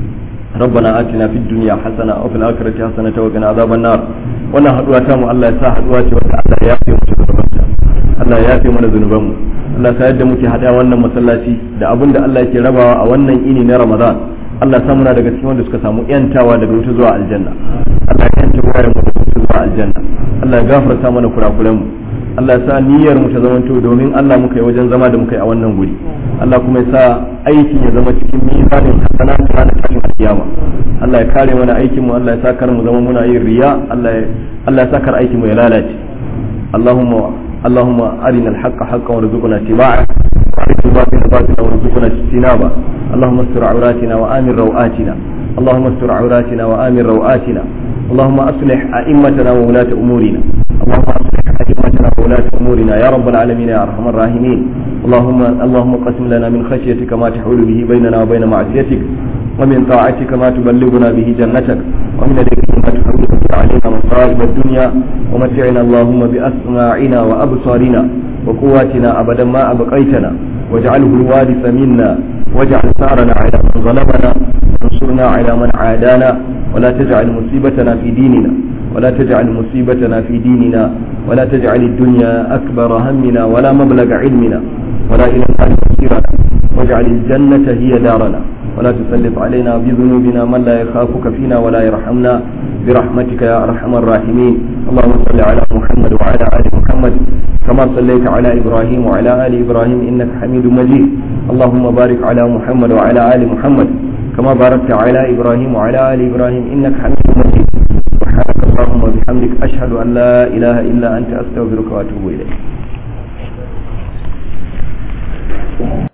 ربنا آتنا في الدنيا حسنة وفي الآخرة حسنة وقنا عذاب النار wannan haduwa ta mu Allah ya sa haduwa ce wanda Allah ya yafe mu zunubanta Allah ya yafe mana zunuban mu Allah sa yadda muke hada wannan masallaci da abin da Allah yake rabawa a wannan ini na Ramadan Allah sa muna daga cikin wanda suka samu yantawa daga wuta zuwa aljanna Allah ya yanta wayar mu daga wuta zuwa aljanna Allah ya gafarta mana kurakuran mu Allah ya sa niyyar mu ta zamanto domin Allah muka yi wajen zama da muka yi a wannan guri Allah kuma ya sa aikin ya zama cikin mizanin hasanat ranar tashin alkiyama Allah ya kare mana aikin mu Allah ya sa kar mu zama muna yin riya Allah ya Allah ya sa kar aikin mu ya lalace Allahumma اللهم أرنا الحق حقا وارزقنا اتباعه وأرنا الباطل باطلا وارزقنا اجتنابه اللهم استر عوراتنا وآمن روآتنا اللهم استر عوراتنا وآمن روآتنا اللهم أصلح أئمتنا وولاة أمورنا اللهم أصلح أئمتنا وولاة أمورنا يا رب العالمين يا أرحم الراحمين اللهم اللهم قسم لنا من خشيتك ما تحول به بيننا وبين معصيتك ومن طاعتك ما تبلغنا به جنتك ومن اليقين ما تحول به علينا مصائب الدنيا ومتعنا اللهم بأسماعنا وأبصارنا وقواتنا أبدا ما أبقيتنا واجعله الوارث منا واجعل ثارنا على من ظلمنا وانصرنا على من عادانا ولا تجعل مصيبتنا في ديننا ولا تجعل مصيبتنا في ديننا ولا تجعل الدنيا أكبر همنا ولا مبلغ علمنا ولا إلى النار مصيرنا واجعل الجنة هي دارنا ولا تسلط علينا بذنوبنا من لا يخافك فينا ولا يرحمنا برحمتك يا أرحم الراحمين اللهم صل على محمد وعلى آل محمد كما صليت على إبراهيم وعلى آل إبراهيم إنك حميد مجيد اللهم بارك على محمد وعلى آل محمد كما باركت على إبراهيم وعلى آل إبراهيم إنك حميد مجيد سبحانك اللهم وبحمدك أشهد أن لا إله إلا أنت أستغفرك وأتوب إليك